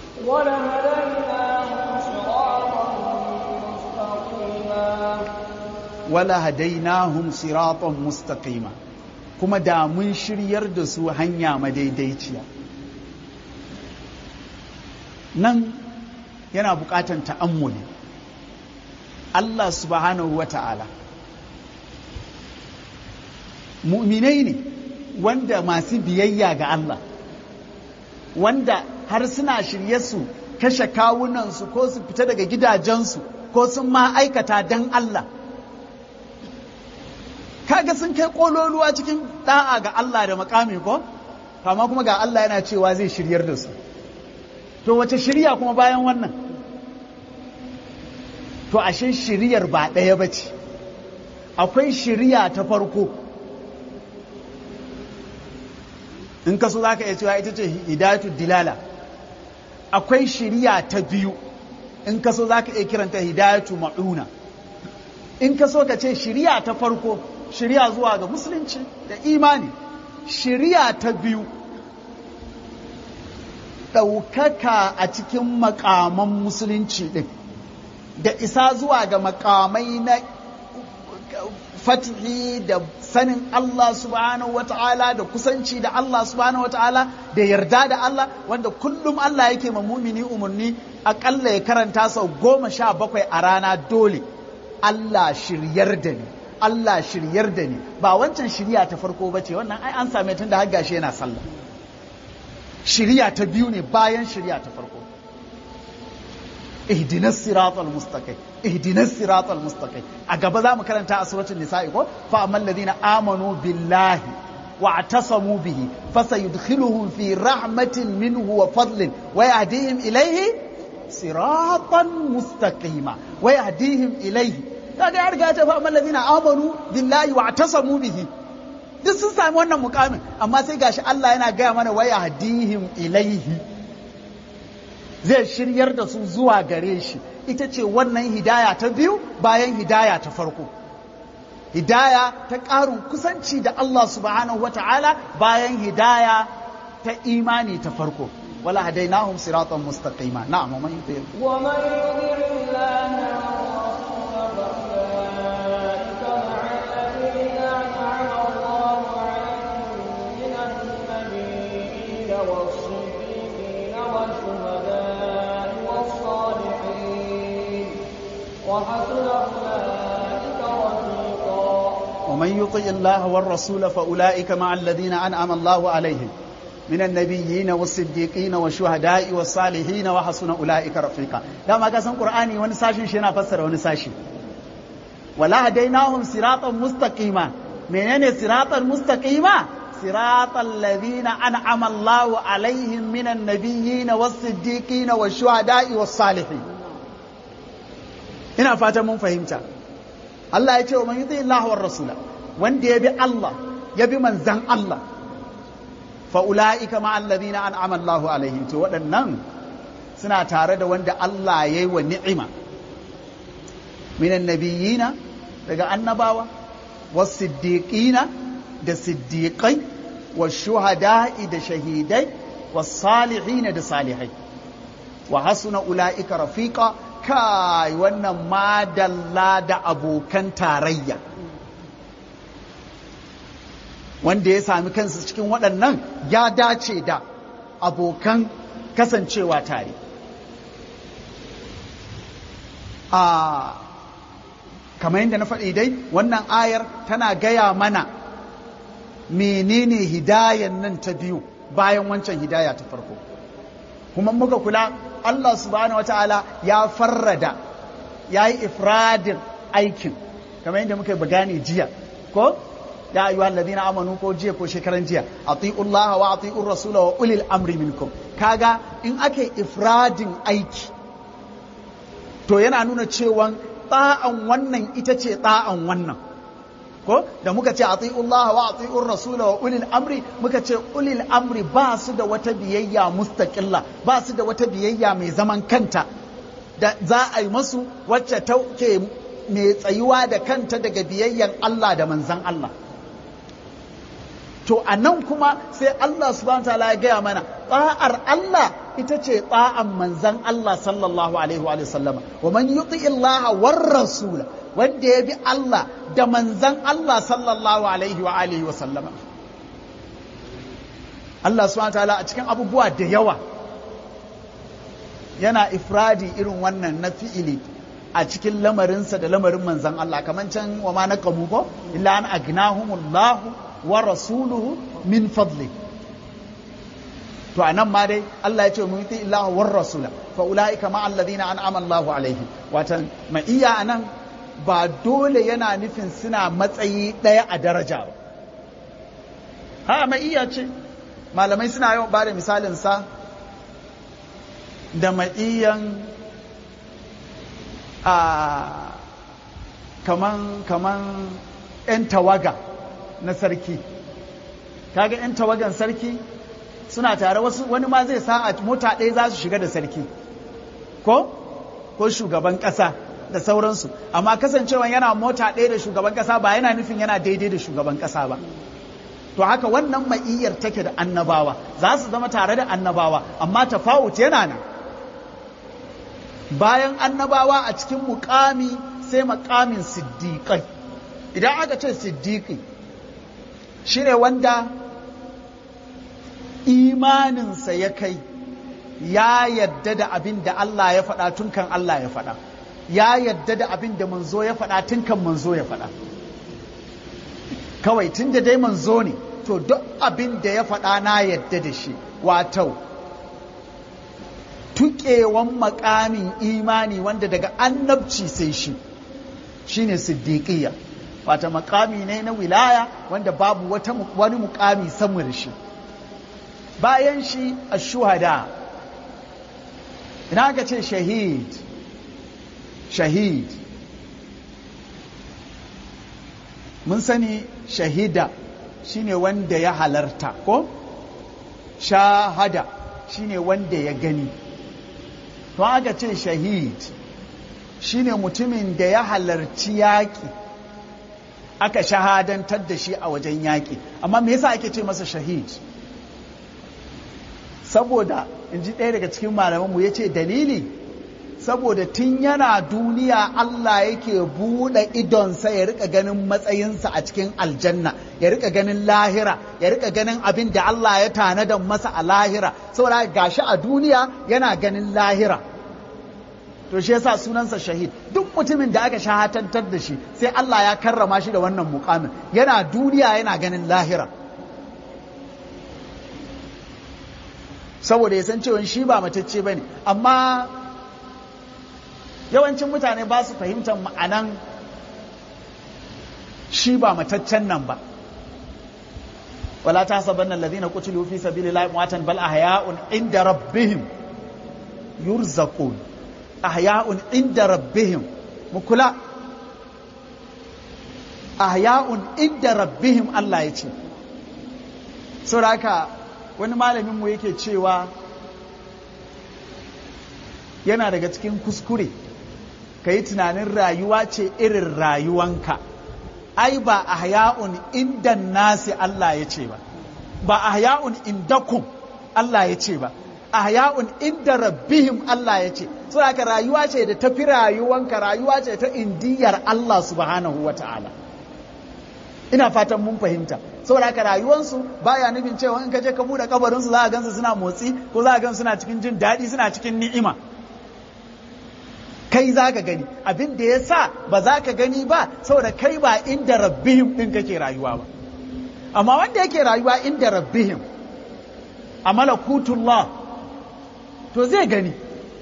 wala hadainahum wala hadainahum siratan mustaqima siratan mustaqima kuma da mun shiryar da su hanya madaidaiciya nan yana bukatan ta'ammuli Allah subhanahu wa ta'ala mu'minai ne wanda masu biyayya ga Allah wanda har suna shirye su kashe kawunansu ko su fita daga gidajensu ko sun ma aikata don Allah kaga sun kai kololuwa cikin da'a ga Allah da makami ko kama kuma ga Allah yana cewa zai shiryar da su to wace shirya kuma bayan wannan to ashe shiryar ba ɗaya ba ce akwai shirya ta farko in ka so za ka iya cewa ita ce hidayatu dilala akwai shirya ta biyu in ka so za ka iya kiranta hidayatu ma'una in ka so ka ce shirya ta farko shirya zuwa ga musulunci da imani shirya ta biyu ɗaukaka a cikin makaman musulunci ɗin da isa zuwa ga makamai na fatihi da sanin Allah subhanahu wata'ala da kusanci da Allah subhanahu wata'ala da yarda da Allah wanda kullum Allah yake ma mumini umarni akalla ya karanta sau goma sha bakwai a rana dole Allah shiryar da ni Allah shiryar da ni ba wancan shirya ta farko ba ce wannan ai an same tun da har gashi yana sallah shirya ta biyu ne bayan shirya ta farko ihdinas siratal mustaqim ihdinas siratal mustaqim a gaba za mu karanta a suratul nisa'i ko fa amman ladina amanu billahi wa atasamu bihi fasayudkhiluhum fi rahmatin minhu wa fadlin wa yahdihim ilayhi siratan mustaqima wa yahdihim ilayhi kaga ya riga ta fa amman ladina amanu billahi wa atasamu bihi duk sun sami wannan mukamin amma sai gashi Allah yana gaya mana wa yahdihim ilayhi zai shiryar da su zuwa gare shi ita ce wannan hidaya ta biyu bayan hidaya ta farko hidaya ta ƙarin kusanci da Allah subhanahu wa ta'ala bayan hidaya ta imani ta farko wala hadainahum siratan mustaqima na'am man yuti wa man yuti ومن يطع الله والرسول فأولئك مع الذين أنعم الله عليهم من النبيين والصديقين والشهداء والصالحين وحسن أولئك رفيقا da ma kasan Qur'ani wani sashin shi yana fassara wani sashi wala hadainahum siratan mustaqima menene siratan mustaqima siratal ladina an'ama Allahu alaihim minan nabiyyin was-siddiqin wash-shuhada'i was-salihin ina fatan mun fahimta Allah ya ce wa man yuti Allah war rasula wanda ya bi Allah ya bi manzan Allah fa ulaika ma alladhina an'ama Allahu alaihim to waɗannan suna tare da wanda Allah ya yi wa ni'ima minan nabiyina daga annabawa was siddiqina da siddiqai was shuhada'i da shahidai was salihina da salihai wa hasuna ulaika rafiqa kai wannan madalla da abokan tarayya wanda ya sami kansa cikin waɗannan ya dace da abokan kasancewa tare a kamar yadda na faɗi dai wannan ayar tana gaya mana menene hidayan nan ta biyu bayan wancan hidaya ta farko kuma muka kula Allah subhanahu wa ta'ala ya farrada ya yi ifradin aikin kamar yadda muka bagani jiya ko ya ayyuha alladhina amanu ko jiya ko shekaran jiya atiullaha wa atiur rasula wa ulil amri minkum kaga in aka ifradin aiki to yana nuna cewa ta'an wannan ita ce ta'an wannan ko da muka ce atiullaha wa atiur rasula wa ulil amri muka ce ulil amri ba su da wata biyayya mustaqilla ba su da wata biyayya mai zaman kanta da za a yi masu wacce ta ke mai tsayuwa da kanta daga biyayyan Allah da manzan Allah to a nan kuma sai Allah subhanahu ta'ala ya gaya mana ta'ar Allah ita ce ta'an manzan Allah sallallahu alaihi wa sallama wa man yuti Allah war rasula wanda ya bi Allah da manzan Allah sallallahu alaihi wa alihi wa sallama Allah subhanahu ta'ala a cikin abubuwa da yawa yana ifradi irin wannan na fi'ili a cikin lamarinsa da lamarin manzan Allah kamar can wa ma naqamu ko illa an agnahumullahu wa rasuluhu min fadli to anan ma dai Allah ya ce mu yi Allah war rasula fa ulaika ma alladhina an'ama Allahu alaihim watan ma'iyya anan ba dole yana nufin suna matsayi ɗaya a daraja ba ha ma'iyya ce malamai suna yawan ba da misalin sa da ma'iyyan a kaman kaman 'yan tawaga na sarki kaga 'yan tawagan sarki suna tare wasu wani ma zai sa a mota ɗaya za su shiga da sarki ko ko shugaban ƙasa da sauransu amma kasancewa yana mota ɗaya da shugaban ƙasa ba yana nufin yana daidai da shugaban ƙasa ba to haka wannan ma'iyyar take da annabawa za su zama tare da annabawa amma tafawut yana nan bayan annabawa a cikin mukami sai makamin siddiƙai idan aka ce siddiqi shine wanda imaninsa ya kai ya yadda da abin da Allah ya faɗa tun kan Allah ya faɗa ya yadda da abin da manzo ya faɗa tun kan manzo ya faɗa kawai tun da dai manzo ne to duk abin da ya faɗa na yadda da shi wato tuƙewan makamin imani wanda daga annabci sai shi shine siddiqiyya wata makami ne na wilaya wanda babu wata wani mukami sama da shi bayan shi a shuhada ina aka ce shahid shahid mun sani shahida shine wanda ya halarta ko shahada shine wanda ya gani to aka ce shahid shine mutumin da ya halarci yaƙi aka shahadantar da shi a wajen yaƙi amma me yasa ake ce masa shahid saboda in ji ɗaya daga cikin malamanmu ya ce dalili saboda tun yana duniya Allah yake buɗe idonsa ya rika ganin matsayinsa a cikin aljanna ya rika ganin lahira ya rika ganin abin da Allah ya tanada masa a lahira saboda gashi a duniya yana ganin lahira to shi yasa sunansa shahid duk mutumin da aka shahatantar da shi sai Allah ya karrama shi da wannan mukamin yana duniya yana ganin lahira saboda ya san cewa shi ba matacce ba ne amma yawancin mutane ba su fahimtar ma'anan shi ba mataccen nan ba wala ta saban nan ladina qutilu fi sabilillahi mu'atan bal ahya'un inda rabbihim yurzaqun ahya'un inda rabbihim mukula ahya'un inda rabbihim Allah ya ce saboda haka wani malamin mu yake cewa yana daga cikin kuskure ka yi tunanin rayuwa ce irin rayuwanka ai ba ahya'un inda nasi Allah ya ce ba ba ahya'un indakum Allah ya ce ba ahya'un inda rabbihim Allah ya ce saboda haka rayuwa ce da tafi rayuwanka rayuwa ce ta indiyar Allah subhanahu wa ta'ala ina fatan mun fahimta saboda haka rayuwansu baya nufin cewa in ka je ka bude kabarinsu za a gansu suna motsi ko za a gansu suna cikin jin daɗi suna cikin ni'ima kai za ka gani abin da ya sa ba za ka gani ba saboda kai ba inda rabbihim ɗin kake rayuwa ba amma wanda yake rayuwa inda rabbihim a malakutullah to zai gani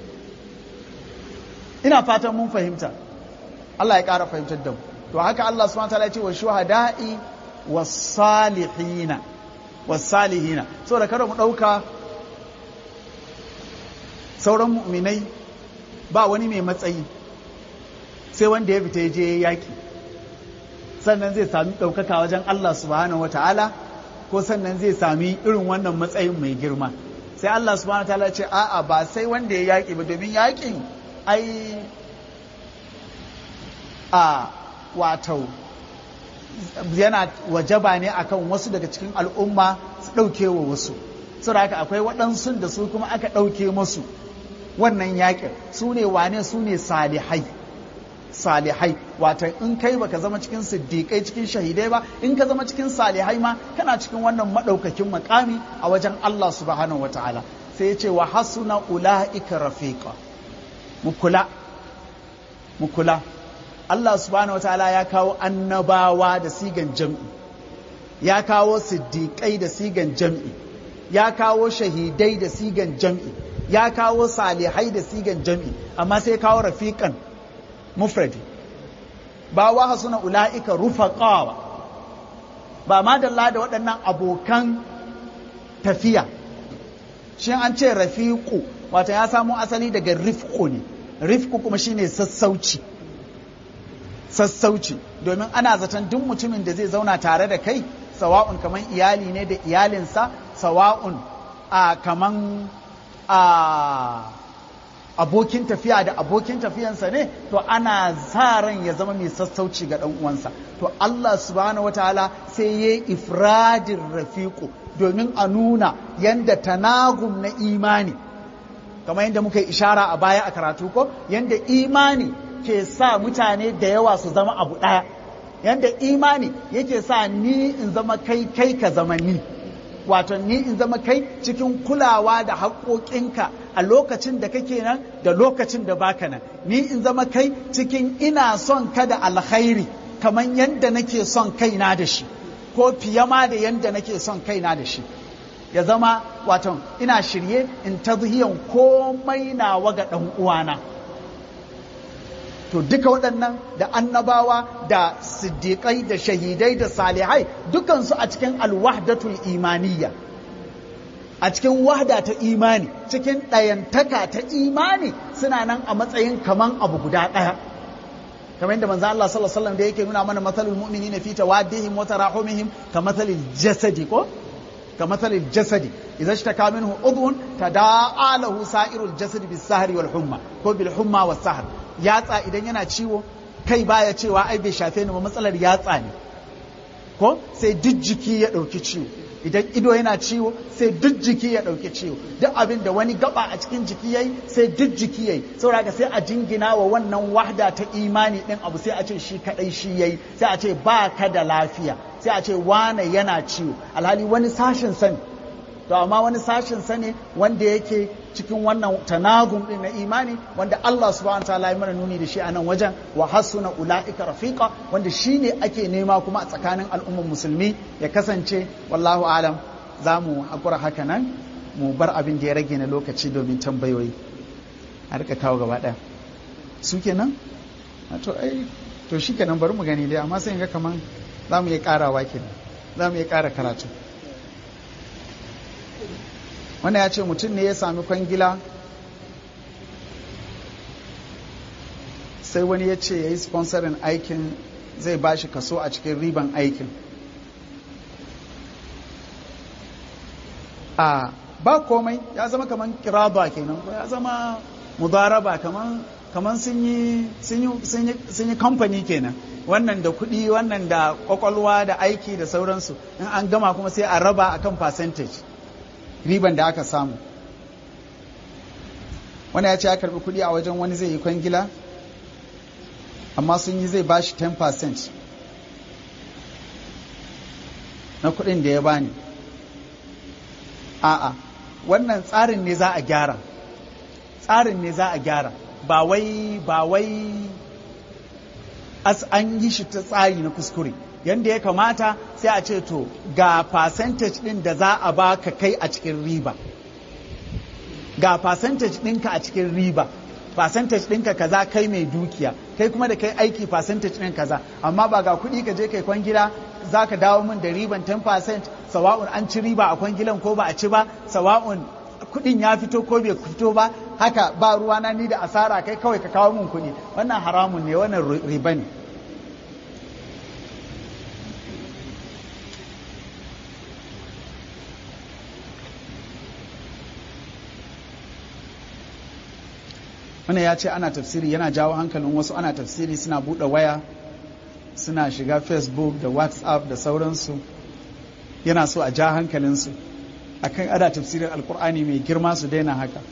ina fatan mun fahimta Allah ya ƙara fahimtar da mu to haka Allah subhanahu wa ta'ala ya ce wa shuhada'i wasalihina wasalihina saboda kada mu ɗauka sauran mu'minai ba wani mai matsayi sai wanda ya fita je yaƙi sannan zai sami ɗaukaka wajen Allah subhanahu wata'ala ko sannan zai sami irin wannan matsayin mai girma sai Allah subhanahu wata'ala ce a'a ba sai wanda ya yaƙi ba domin yaƙin ai a wato yana wajaba ne akan wasu daga cikin al'umma su ɗauke wa wasu saboda haka akwai waɗansu da su kuma aka ɗauke musu wannan yaƙin su ne wane su ne salihai salihai wata in kai baka zama cikin siddiƙai cikin shahidai ba in ka zama cikin salihai ma kana cikin wannan maɗaukakin makami a wajen Allah subhanahu wataala sai ya ce wa hasuna ula'ika rafiqa mu kula mu kula Allah subhanahu wa ta'ala ya kawo annabawa da sigan jam'i, ya kawo siddiƙai da sigan jam'i, ya kawo shahidai da sigan jam'i, ya kawo salihai da sigan jam'i, amma sai kawo rafiƙan mufradi. Ba wa suna ula'ika rufaƙawa, ba ma dalla da waɗannan abokan tafiya. Shin an ce rafiƙu, wata ya samo asali daga rifƙu ne, rifƙu kuma shine sassauci. sassauci domin ana zaton duk mutumin da zai zauna tare da kai sawa'un kaman iyali ne da iyalinsa sawa'un a kaman a abokin tafiya da abokin tafiyansa ne to ana sa ran ya zama mai sassauci ga ɗan uwansa to Allah subhanahu wataala sai ya ifradin rafiqu domin a nuna yanda tanagum na imani kamar yadda muka yi ishara a baya a karatu ko yanda imani ke sa mutane da yawa su zama abu ɗaya yanda imani yake sa ni in zama kai kai ka zama ni wato ni in zama kai cikin kulawa da haƙoƙinka a lokacin da kake nan da lokacin da baka nan ni in zama kai cikin ina son ka da alkhairi kamar yadda nake son kaina da shi ko fiye ma da yadda nake son kaina da shi ya zama wato ina shirye in ta komai nawa ga ɗan uwana to duka waɗannan da annabawa da siddiƙai da shahidai da salihai dukansu a cikin alwahdatul imaniyya a cikin wahda ta imani cikin ɗayantaka ta imani suna nan a matsayin kaman abu guda ɗaya kamar yadda manzo Allah sallallahu alaihi wasallam da yake nuna mana mathalul mu'minina fi tawaddihim wa tarahumihim ka mathalil jasadi ko ka mathalil jasadi idza ishtaka minhu udhun tada'a lahu sa'irul jasadi bis sahri wal humma ko bil humma was sahr yatsa idan yana ciwo kai baya cewa ai bai shafe ni ba matsalar yatsa ne ko sai duk jiki ya ɗauki ciwo idan ido yana ciwo sai duk jiki ya ɗauki ciwo duk abin da wani gaba a cikin jiki yayi sai duk jiki yayi saboda sai a jingina wa wannan wahda ta imani din abu sai a ce shi kadai shi yayi sai a ce ba ka da lafiya sai a ce wane yana ciwo alhali wani sashin sani to amma wani sashin sani wanda yake cikin wannan tanagum din na imani wanda Allah subhanahu wataala ya mana nuni da shi a nan wajen wa hasuna ulaika rafiqa wanda shine ake nema kuma a tsakanin al'ummar musulmi ya kasance wallahu alam za mu hakura haka nan mu bar abin da ya rage na lokaci domin tambayoyi a rika kawo gaba ɗaya su kenan to ai to shi kenan bari mu gani dai amma sai ga kaman za mu iya karawa kenan za mu iya kara karatu wanda ya ce mutum ne ya sami kwangila sai wani ya ce ya yi sponsorin aikin zai ba shi kaso a cikin riban aikin a ba komai ya zama kamar kiraba kenan ko ya zama mudaraba kamar kamar sun yi kamfani kenan wannan da kuɗi wannan da kwakwalwa da aiki da sauransu in an gama kuma sai a raba akan percentage riban da aka samu wani ya ce ya karbi kuɗi a wajen wani zai yi kwangila amma sun yi zai bashi 10% na kuɗin da ya bani a'a wannan tsarin ne za a gyara tsarin ne za a gyara ba wai ba wai as an yi shi ta tsari na kuskure yanda ya kamata sai a ce to ga percentage din da za a baka kai a cikin riba ga percentage ɗinka a cikin riba percentage ɗinka kaza kai mai dukiya kai kuma da kai aiki percentage ɗin kaza amma ba ga kuɗi ka je kai kwangila za ka dawo min da riban 10% sawa'un an ci riba a kwangilan ko ba a ci ba sawa'un kuɗin ya fito ko bai fito ba haka ba ruwana ni da asara kai kawai ka kawo min kuɗi wannan haramun ne wannan riba ne wannan ya ce ana tafsiri yana jawo hankalin wasu ana tafsiri suna buɗe waya suna shiga facebook da whatsapp da sauransu yana so a ja hankalinsu akan ana tafsirin alkur'ani mai girma su daina haka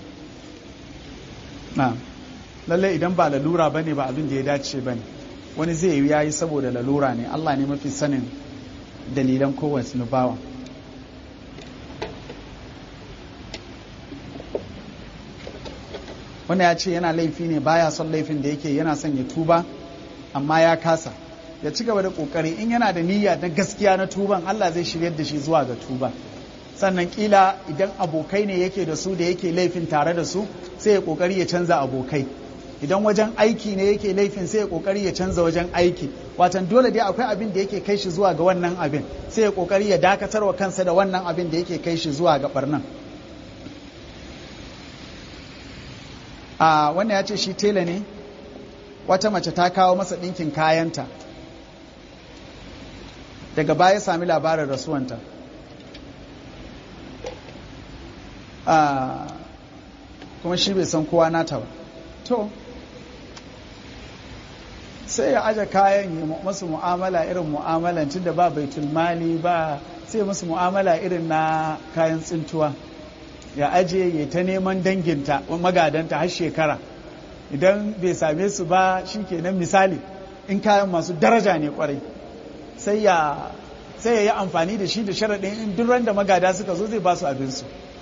na lallai idan ba lalura ba ne ba abin da ya dace ba ne wani zai yi yayi saboda lalura ne allah ne mafi sanin dalilan kowace nubawa wanda ya ce yana laifi ne baya son laifin da yake yana son ya tuba amma ya kasa ya ci gaba da kokari in yana da niyya na gaskiya na tuban Allah zai shiryar da shi zuwa ga tuba sannan kila idan abokai ne yake da su da yake laifin tare da su sai ya kokari ya canza abokai idan wajen aiki ne yake laifin sai ya kokari ya canza wajen aiki watan dole dai akwai abin da yake kai shi zuwa ga wannan abin sai ya kokari ya dakatar wa kansa da wannan abin da yake kai shi zuwa ga barnan a wannan ya ce shi tela ne wata mace ta kawo masa ɗinkin kayanta daga baya sami labarin rasuwanta kuma shi bai san kowa nata ba to sai ya aje kayan yi masu mu'amala irin mu'amalan da ba baitul mali ba sai musu mu'amala irin na kayan tsintuwa ya aje ya ta neman danginta magadanta har shekara idan bai same su ba shi kenan misali in kayan masu daraja ne kwarai sai ya sai ya yi amfani da shi da sharaɗin in duk ran da magada suka zo zai ba su abinsu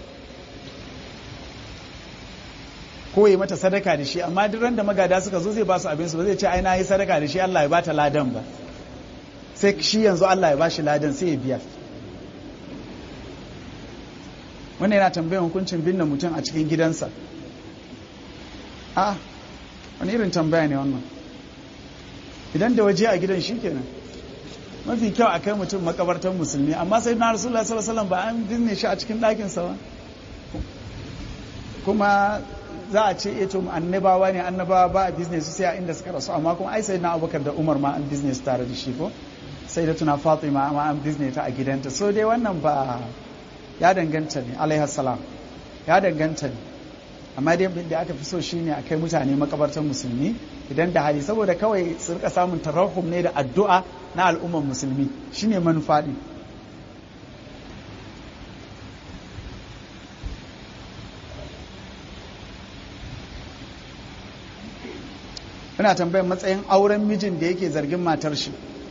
ko yi mata sadaka da shi amma duk ran da magada suka zo zai ba su abinsu ba zai ce ai na yi sadaka da shi Allah ya bata ladan ba sai shi yanzu Allah ya bashi ladan sai ya biya wannan yana tambayan hukuncin binne mutum a cikin gidansa a wani irin tambaya ne wannan idan da waje a gidan shi kenan mafi kyau a kai mutum makabartar musulmi amma sai na rasulullah sallallahu alaihi wasallam ba an binne shi a cikin ɗakinsa ba kuma za a ce eto annabawa ne annabawa ba a business sai a inda suka rasu amma kuma ai sai na abubakar da umar ma an business tare da shi ko sai da tuna fatima ma an business ta a gidanta so dai wannan ba ya danganta ne alaihi salam ya danganta ne amma dai da aka fi so shine a kai mutane makabartar musulmi idan da hali saboda kawai su rika samun tarahum ne da addu'a na al'ummar musulmi shine manufa din Ina tambayar matsayin auren mijin da yake zargin matar shi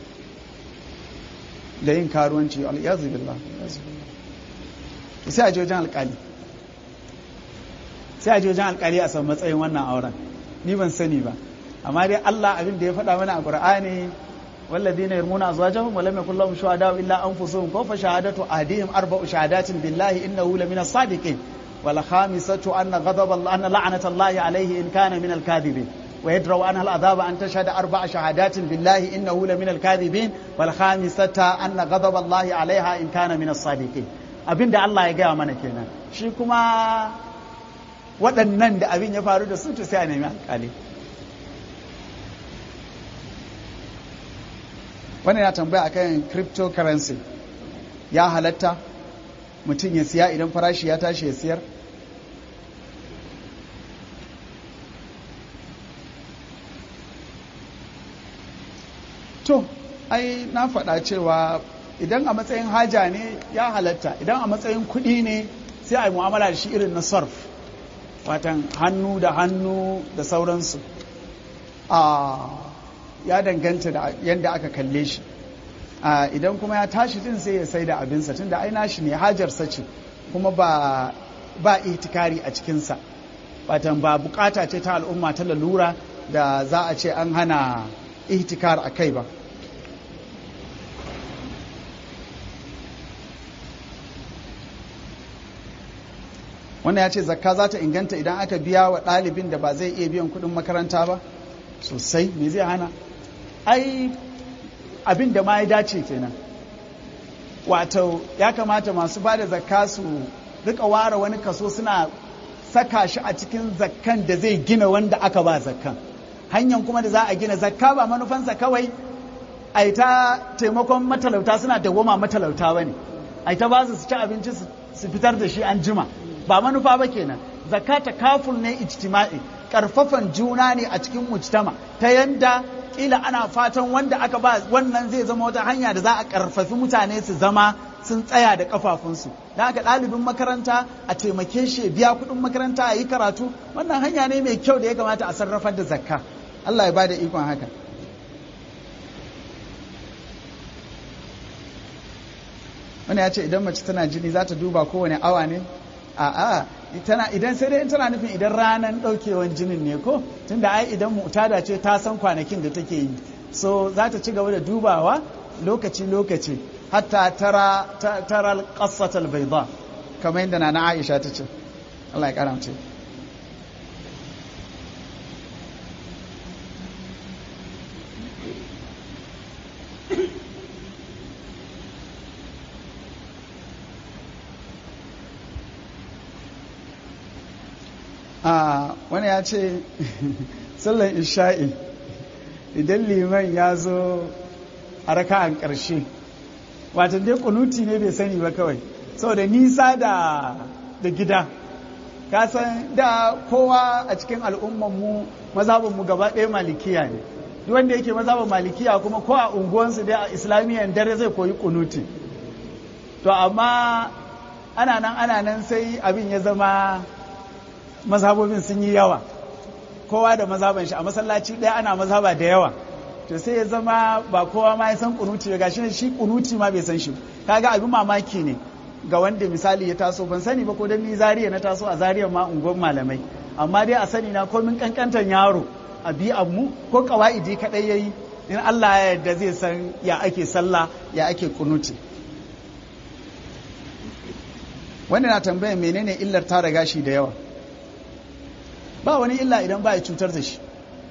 da yin karuwanci al'iyazu billah sai a je wajen alkali sai a je wajen alkali a san matsayin wannan auren ni ban sani ba amma dai Allah abin da ya faɗa mana a Qur'ani والذين يرمون أزواجهم ولم يكن لهم شهداء إلا أنفسهم كوف شهادة أهديهم أربع شهادات بالله إنه لمن الصادقين والخامسة أن غضب الله أن لعنة الله عليه إن كان من الكاذبين ويدروا عنها العذاب أن تشهد أربع شهادات بالله إنه لمن الكاذبين والخامسة أن غضب الله عليها إن كان من الصادقين abin da Allah ya gaya mana kenan shi kuma waɗannan da abin ya faru da su to sai a nemi alƙali wannan ya tambaya akan cryptocurrency ya halatta mutum ya siya idan farashi ya tashi ya siyar to ai na faɗa cewa idan a matsayin haja ne ya halatta idan a matsayin kuɗi ne sai a yi mu'amala da shi irin na sarf watan hannu da hannu da sauransu a ya danganta da yadda aka kalle shi idan kuma ya tashi din sai ya sai da abinsa tun da aina shi ne hajarsa ce kuma ba ba itikari a cikinsa watan ba bukata ce ta al'umma ta lalura da za a ce an hana ihtikar a kai ba wannan ya ce zakka za ta inganta idan aka biya wa ɗalibin da ba zai iya biyan kuɗin makaranta ba sosai me zai hana ai abin da ma ya dace kenan wato ya kamata masu ba da zakka su rika ware wani kaso suna saka shi a cikin zakkan da zai gina wanda aka ba zakkan hanyar kuma da za a gina zakka ba manufansa kawai a yi ta taimakon matalauta suna dawwama matalauta ba ne a yi ta ba su ci abinci su fitar da shi an jima ba manufa ba kenan zakka ta kaful ne ijtima'i karfafan juna ne a cikin mujtama ta yanda kila ana fatan wanda aka ba wannan zai zama wata hanya da za a karfafi mutane su zama sun tsaya da kafafunsu da haka ɗalibin makaranta a taimake shi ya biya kuɗin makaranta a yi karatu wannan hanya ne mai kyau da ya kamata a sarrafar da zakka Allah ya ba da ikon haka wani ya ce idan mace tana jini za ta duba kowane awa ne a'a tana idan sai dai tana nufin idan ranar daukewan jinin ne ko tunda ai idan mu'tada ce ta san kwanakin da take yi so za ta ci gaba da dubawa lokaci lokaci hatta tara tara al-qassat al-bayda kamar yadda nana Aisha ta ce Allah ya karamce a wani ya ce sallan isha'i idan liman ya zo a raka'an ƙarshe watan dai kunuti ne bai sani ba kawai saboda nisa da da gida ka san da kowa a cikin al'ummanmu mazhabinmu gaba ɗaya malikiya ne duk wanda yake mazhabin malikiya kuma ko a unguwansu dai a islamiyyan dare zai koyi kunuti to amma ana nan ana nan sai abin ya zama mazhabobin sun yi yawa kowa da mazhaban shi a masallaci ɗaya ana mazhaba da yawa to sai ya zama ba kowa ma ya san kunuti ba gashi shi kunuti ma bai san shi kaga abin mamaki ne ga wanda misali ya taso ban sani ba ko dan ni zariya na taso a zariya ma unguwar malamai amma dai a sani na komin kankantan yaro a bi mu ko kawaidi kadai yayi in Allah ya yarda zai san ya ake sallah ya ake kunuti wanda na tambaya menene illar tara gashi da yawa ba wani illa idan ba ya cutar da shi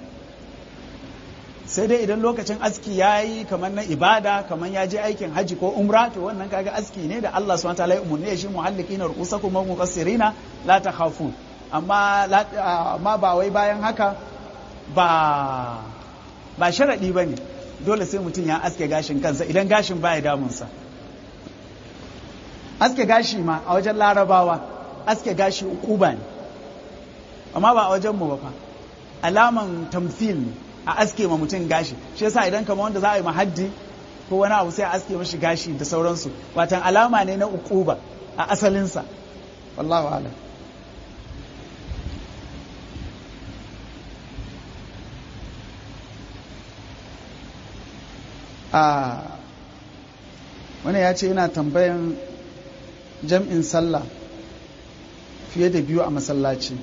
sai dai idan lokacin aski ya yi kamar na ibada kamar ya je aikin hajji ko umra to wannan kaga aski ne da Allah subhanahu wataala ya umurne shi muhallikina ru'usakum wa muqassirina la takhafun amma amma ba wai bayan haka ba ba sharadi bane dole sai mutum ya aske gashin kansa idan gashin baya damunsa aske gashi ma a wajen larabawa aske gashi ukuba ne amma ba a wajen mu ba fa alaman tamthil ne a aske ma mutum gashi shi yasa idan kamar wanda za a yi mahaddi ko wani abu sai a aske mashi gashi da sauransu watan alama ne na ukuba a asalinsa wallahu alam a wani ya ce yana tambayan jam'in sallah fiye da biyu a masallaci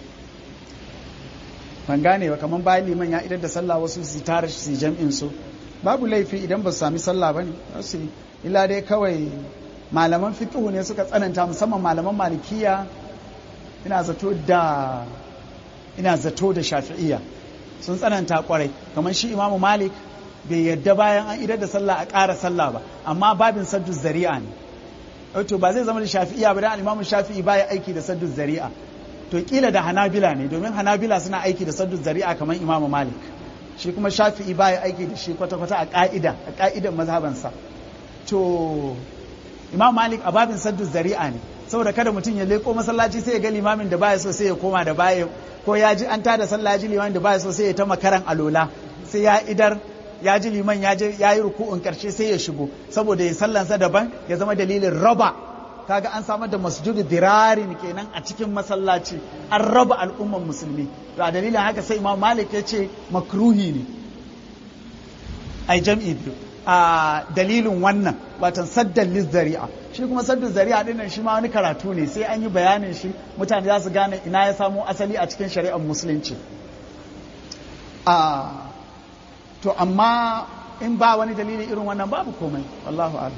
ban gane ba kamar bayan liman ya idar da sallah wasu su tara su jam'in su babu laifi idan ba su sami sallah ba ne su illa dai kawai malaman fiqhu ne suka tsananta musamman malaman malikiya ina zato da ina zato da shafi'iyya sun tsananta kwarai kamar shi imamu malik bai yadda bayan an idar da sallah a ƙara sallah ba amma babin saddu zari'a ne to ba zai zama da shafi'iyya ba dan imamu shafi'i baya aiki da saddu zari'a to kila da hanabila ne domin hanabila suna aiki da saddu zari'a kamar imamu malik shi kuma shafi'i baya aiki da shi kwata-kwata a ka'ida a ka'idan mazhabansa to imam malik a babin saddu zari'a ne saboda kada mutum ya leko masallaci sai ya ga limamin da baya so sai ya koma da baya ko ya ji an tada sallah ji limamin da baya so sai ya ta makaran alola sai ya idar ya ji liman ya yi ruku'un karshe sai ya shigo saboda ya sallansa daban ya zama dalilin raba kaga an samar da masjudu dirarin kenan a cikin masallaci an raba al'umman musulmi to a dalilin haka sai imam malik ya ce makruhi ne ai jam'i biyu a dalilin wannan watan saddan zari'a shi kuma saddan zari'a din nan shi ma wani karatu ne sai an yi bayanin shi mutane za su gane ina ya samo asali a cikin shari'ar musulunci a to amma in ba wani dalili irin wannan babu komai wallahu a'lam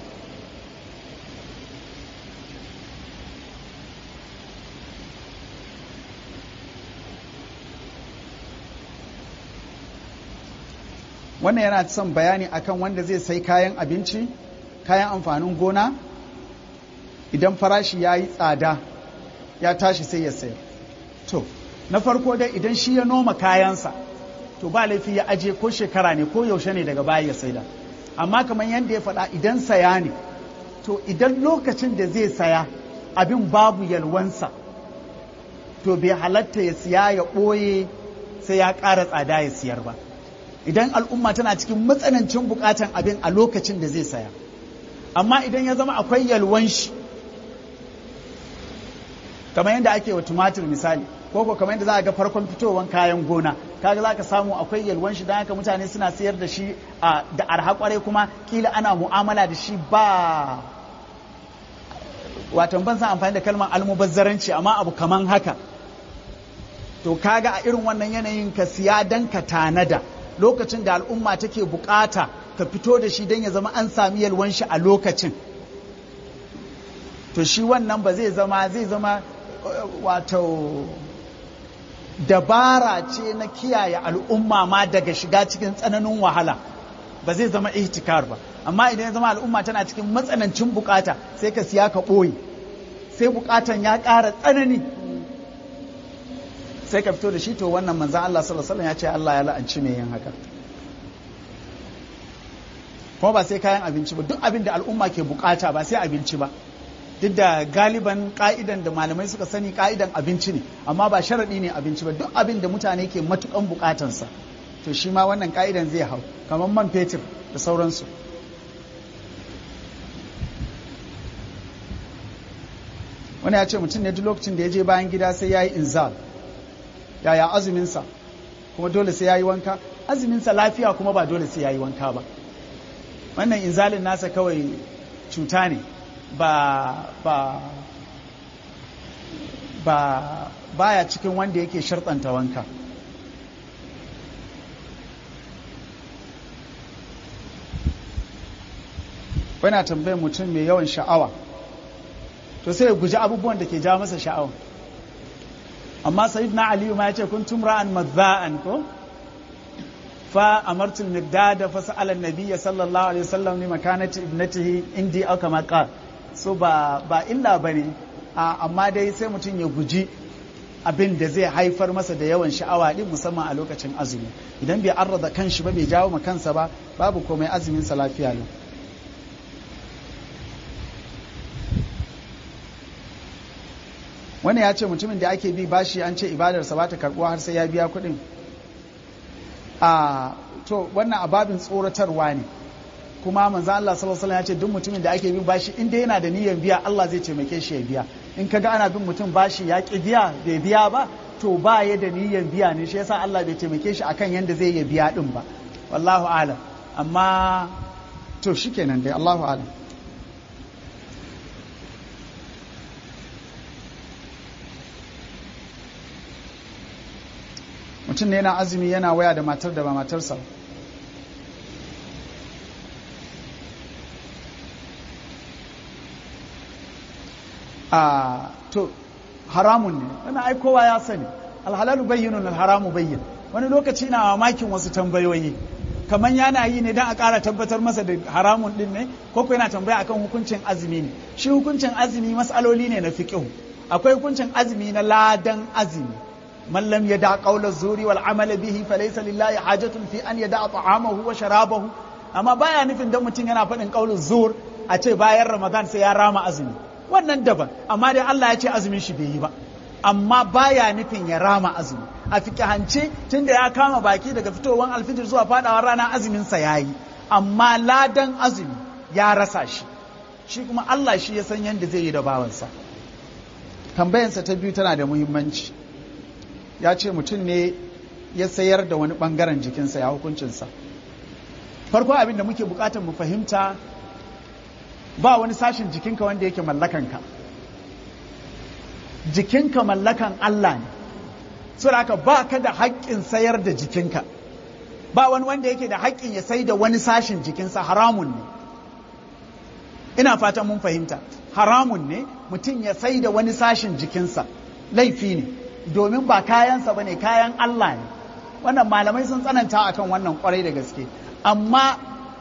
wannan yana son bayani akan wanda zai sai kayan abinci kayan amfanin gona idan farashi ya yi tsada ya tashi sai ya sayar to na farko dai idan shi ya noma kayansa to ba laifi ya aje ko shekara ne ko yaushe ne daga baya ya saida amma kamar yadda ya faɗa idan saya ne to idan lokacin da zai saya abin babu yalwansa to bai halatta ya siya ya ɓoye sai ya ƙara tsada ya siyar ba idan al'umma tana cikin matsanancin bukatan abin a lokacin da zai saya amma idan ya zama akwai yalwan shi kamar yadda ake wa tumatir misali ko ko kamar yadda za a ga farkon fitowar kayan gona kaga za ka samu akwai yalwan shi don haka mutane suna sayar da shi da arha kwarai kuma kila ana mu'amala da shi ba watan ban san amfani da kalmar almubazzaranci amma abu kaman haka to kaga a irin wannan yanayin ka siya dan ka tanada lokacin da al'umma take bukata ka fito da shi don ya zama an sami yalwan shi a lokacin to shi wannan ba zai zama zai zama wato dabara ce na kiyaye al'umma ma daga shiga cikin tsananin wahala ba zai zama ihtikar ba amma idan ya zama al'umma tana cikin matsanancin bukata sai ka siya ka ɓoye sai bukatan ya ƙara tsanani sai ka fito da shi to wannan manzan Allah sallallahu alaihi ya ce Allah ya la'anci mai yin haka kuma ba sai kayan abinci ba duk abin da al'umma ke bukata ba sai abinci ba duk da galiban ka'idan da malamai suka sani ka'idan abinci ne amma ba sharaɗi ne abinci ba duk abin da mutane ke matukan bukatansa to shi ma wannan ka'idan zai hau kamar man fetur da sauransu wani ya ce mutum ne duk lokacin da ya je bayan gida sai ya yi inzal yaya azuminsa kuma dole sai ya yi wanka azuminsa lafiya kuma ba dole sai ya yi wanka ba wannan inzalin nasa kawai cuta ne ba ba ba baya cikin wanda yake sharɗanta wanka wana tambayar mutum mai yawan sha'awa to sai ya guji abubuwan da ke ja masa sha'awa amma na aliyu ma ya ce kun tumra'an mazza'an ko fa amartu al-miqdad fa sa'ala an-nabiy sallallahu alaihi wasallam ni makanati ibnatihi indi aw kama qala so ba ba illa bane amma dai sai mutum ya guji abin da zai haifar masa da yawan sha'awa din musamman a lokacin azumi idan bai arrada kanshi ba bai jawo ma kansa ba babu komai azumin sa lafiya ne wani ya ce mutumin da ake bi bashi an ce ibadarsa ba ta karbuwa har sai ya biya kuɗin a to wannan ababin tsoratarwa ne kuma manzo Allah sallallahu alaihi ya ce duk mutumin da ake bin bashi in dai yana da niyyar biya Allah zai taimake shi ya biya in kaga ana bin mutum bashi ya ki biya bai biya ba to ba ya da niyyar biya ne shi yasa Allah bai taimake shi akan yanda zai ya biya din ba wallahu alam amma to shikenan dai Allahu alam mutum ne yana azumi yana waya da matar da ba matarsa a to haramun ne wani ai kowa ya sani alhalalu bayyinun alharamu bayyin wani lokaci na mamakin wasu tambayoyi kamar yana yi ne don a ƙara tabbatar masa da haramun din ne ko ko yana tambaya akan hukuncin azumi ne shi hukuncin azumi matsaloli ne na fiqh akwai hukuncin azumi na ladan azumi من لم يدع قول الزور والعمل به فليس لله حاجة في أن يدع طعامه وشرابه أما بايا نفين دم متين yana faɗin قول الزور a ce bayan Ramadan sai ya rama azumi wannan daban amma dai Allah ya ce azumin shi bai yi ba amma baya nufin ya rama azumi a fikihance tunda ya kama baki daga fitowar alfijir zuwa fadawar rana azumin sa yayi amma ladan azumi ya rasa shi shi kuma Allah shi ya san yadda zai yi da bawansa tambayansa ta biyu tana da muhimmanci ya ce mutum ne ya sayar da wani bangaren jikinsa ya hukuncinsa farko abin da muke bukatar mu fahimta ba wani sashin jikinka wanda yake mallakanka jikinka mallakan Allah ne so haka ba ka da haƙƙin sayar da jikinka ba wani wanda yake da haƙƙin ya sai da wani sashin jikinsa haramun ne ina fatan mun fahimta haramun ne mutum ya sai da wani sashin jikinsa laifi ne domin ba kayansa ba ne kayan Allah ne wannan malamai sun tsananta akan wannan kwarai da gaske amma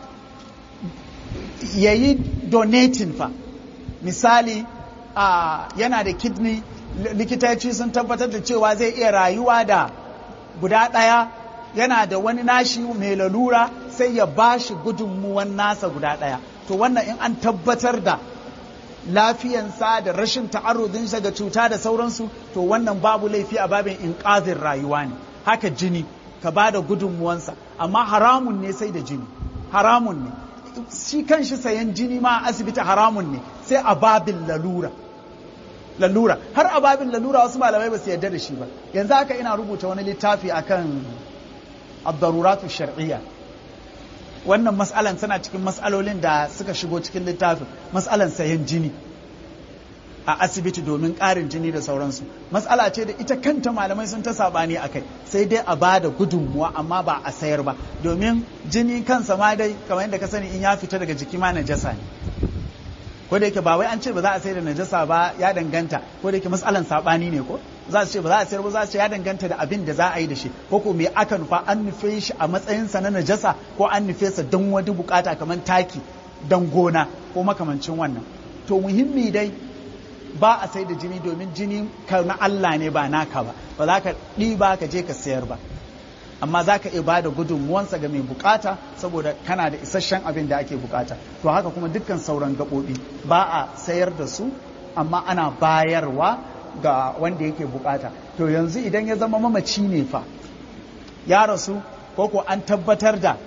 ya yi donating fa misali a yana da kidney likitoci sun tabbatar da cewa zai iya rayuwa da guda ɗaya yana da wani nashi mai lalura sai ya ba shi gudunmuwan nasa guda ɗaya to wannan in an tabbatar da lafiyansa da rashin ta'arrudinsa ga cuta da sauransu to wannan babu laifi a babin inƙazin rayuwa ne haka jini ka ba da gudunmuwansa amma haramun ne sai da jini haramun ne shi kan shi sayan jini ma a asibiti haramun ne sai a babin lalura lalura har a babin lalura wasu malamai ba su yarda da shi ba yanzu haka ina rubuta wani littafi akan abdaruratu shar'iyya wannan mas'alan tana cikin mas'alolin da suka shigo cikin littafin mas'alan sayan jini a asibiti domin ƙarin jini da sauransu mas'ala ce da ita kanta malamai sun ta saɓani a kai sai dai a ba da gudunmuwa amma ba a sayar ba domin jini kansa ma dai kamar yadda ka sani in ya fita daga jiki ma najasa ne ko da yake ba wai an ce ba za a sayar da najasa ba ya danganta ko da yake mas'alan saɓani ne ko za su ce ba za a sayar ba za su ce ya danganta da abin da za a yi da shi ko ko me aka nufa an nufe shi a matsayinsa na najasa ko an nufe sa don wani bukata kamar taki don gona ko makamancin wannan to muhimmi dai ba a sai da jini domin jini ka na Allah ne ba naka ba ba za ka ɗiba ka je ka sayar ba amma za ka iya ba da gudunmuwansa ga mai bukata saboda kana da isasshen abin da ake bukata to haka kuma dukkan sauran gaɓoɓi ba a sayar da su amma ana bayarwa ga wanda yake bukata to yanzu idan ya zama mamaci ne fa ya rasu ko ko an tabbatar da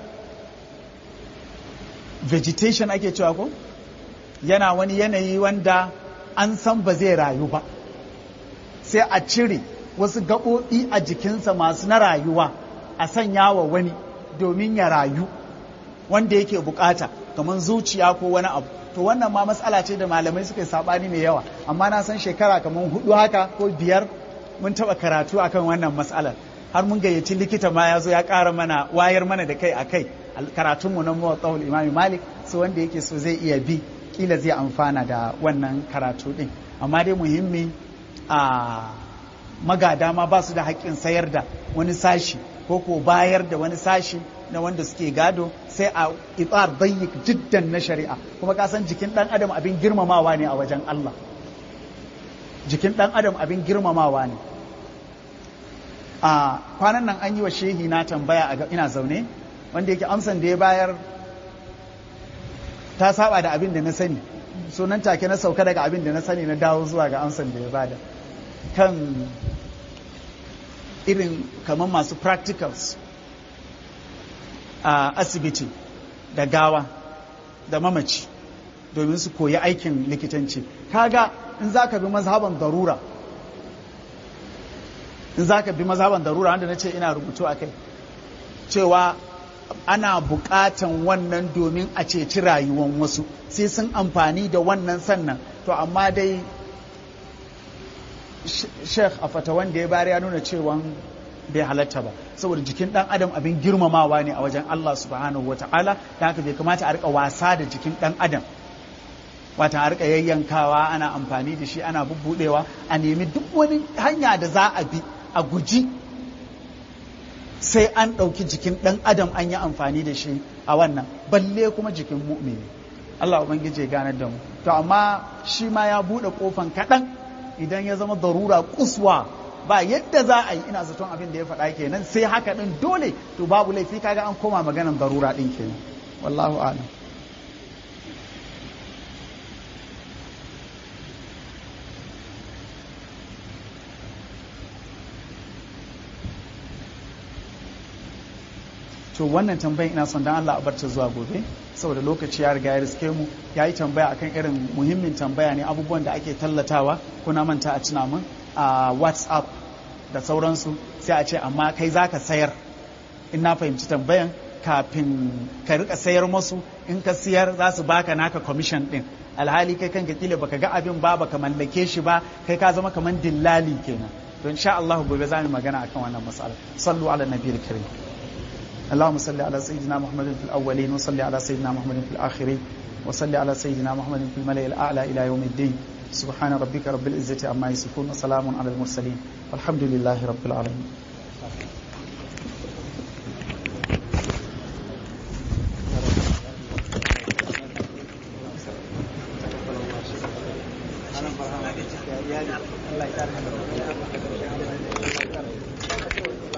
vegetation ake cewa ko yana wani yanayi wanda an san ba zai rayu ba sai a cire wasu gaɓoɓi a jikinsa masu na rayuwa a sanya wa wani domin ya rayu wanda yake bukata kamar zuciya ko wani abu to wannan ma matsala ce da malamai suka yi sabani mai yawa amma na san shekara kamar hudu haka ko biyar mun taba karatu akan wannan matsalar har mun gayyaci likita ma ya zo ya ƙara mana wayar mana da kai a kai karatunmu na muwatsawul imami malik su wanda yake so zai iya bi kila zai amfana da wannan karatu din amma dai muhimmi a magada ma ba su da haƙƙin sayar da wani sashi ko ko bayar da wani sashi na wanda suke gado sai a itsar dayyik jiddan na shari'a kuma ka san jikin dan adam abin girmamawa ne a wajen Allah jikin dan adam abin girmamawa ne a kwanan nan an yi wa shehi na tambaya a ina zaune wanda yake amsan da ya bayar ta saba da abin da na sani so nan take na sauka daga abin da na sani na dawo zuwa ga amsan da ya bada kan irin kamar masu practicals a asibiti da gawa da mamaci domin su koyi aikin likitanci kaga in za ka bi mazhaban darura in za ka bi mazhaban darura wanda na ce ina rubutu a kai cewa ana buƙatan wannan domin a ceci rayuwan wasu sai sun amfani da wannan sannan to amma dai sheikh a fata wanda ya bari ya nuna cewa bai halatta ba saboda jikin dan adam abin girmamawa ne a wajen Allah subhanahu wa ta'ala da haka bai kamata a rika wasa da jikin dan adam wata a rika yayyankawa ana amfani da shi ana bubbudewa a nemi duk wani hanya da za a bi a guji sai an ɗauki jikin ɗan adam an yi amfani da shi a wannan balle kuma jikin mu'mini Allah ubangiji ya ganar da mu to amma shi ma ya buɗe kofan kaɗan idan ya zama darura kuswa ba yadda za a yi ina zaton abin da ya faɗa kenan sai haka ɗin dole to babu laifi kaga an koma maganan darura ɗin kenan wallahu a'lam to wannan tambayin ina son dan Allah a barta zuwa gobe saboda lokaci ya riga ya riske mu ya yi tambaya akan irin muhimmin tambaya ne abubuwan da ake tallatawa kuna manta a tuna mun a whatsapp da sauransu sai a ce amma kai zaka sayar in na fahimci tambayan kafin ka rika sayar masu in ka siyar za su baka naka commission din alhali kai kanka kila baka ga abin ba baka mallake shi ba kai ka zama kaman dillali kenan to insha Allah gobe za mu magana akan wannan mas'ala sallu ala nabiyil karim اللهم صل على سيدنا محمد في الأولين وصل على سيدنا محمد في الآخرين وصل على سيدنا محمد في الملأ الأعلى إلى يوم الدين سبحان ربك رب العزة عما يصفون وسلام على المرسلين والحمد لله رب العالمين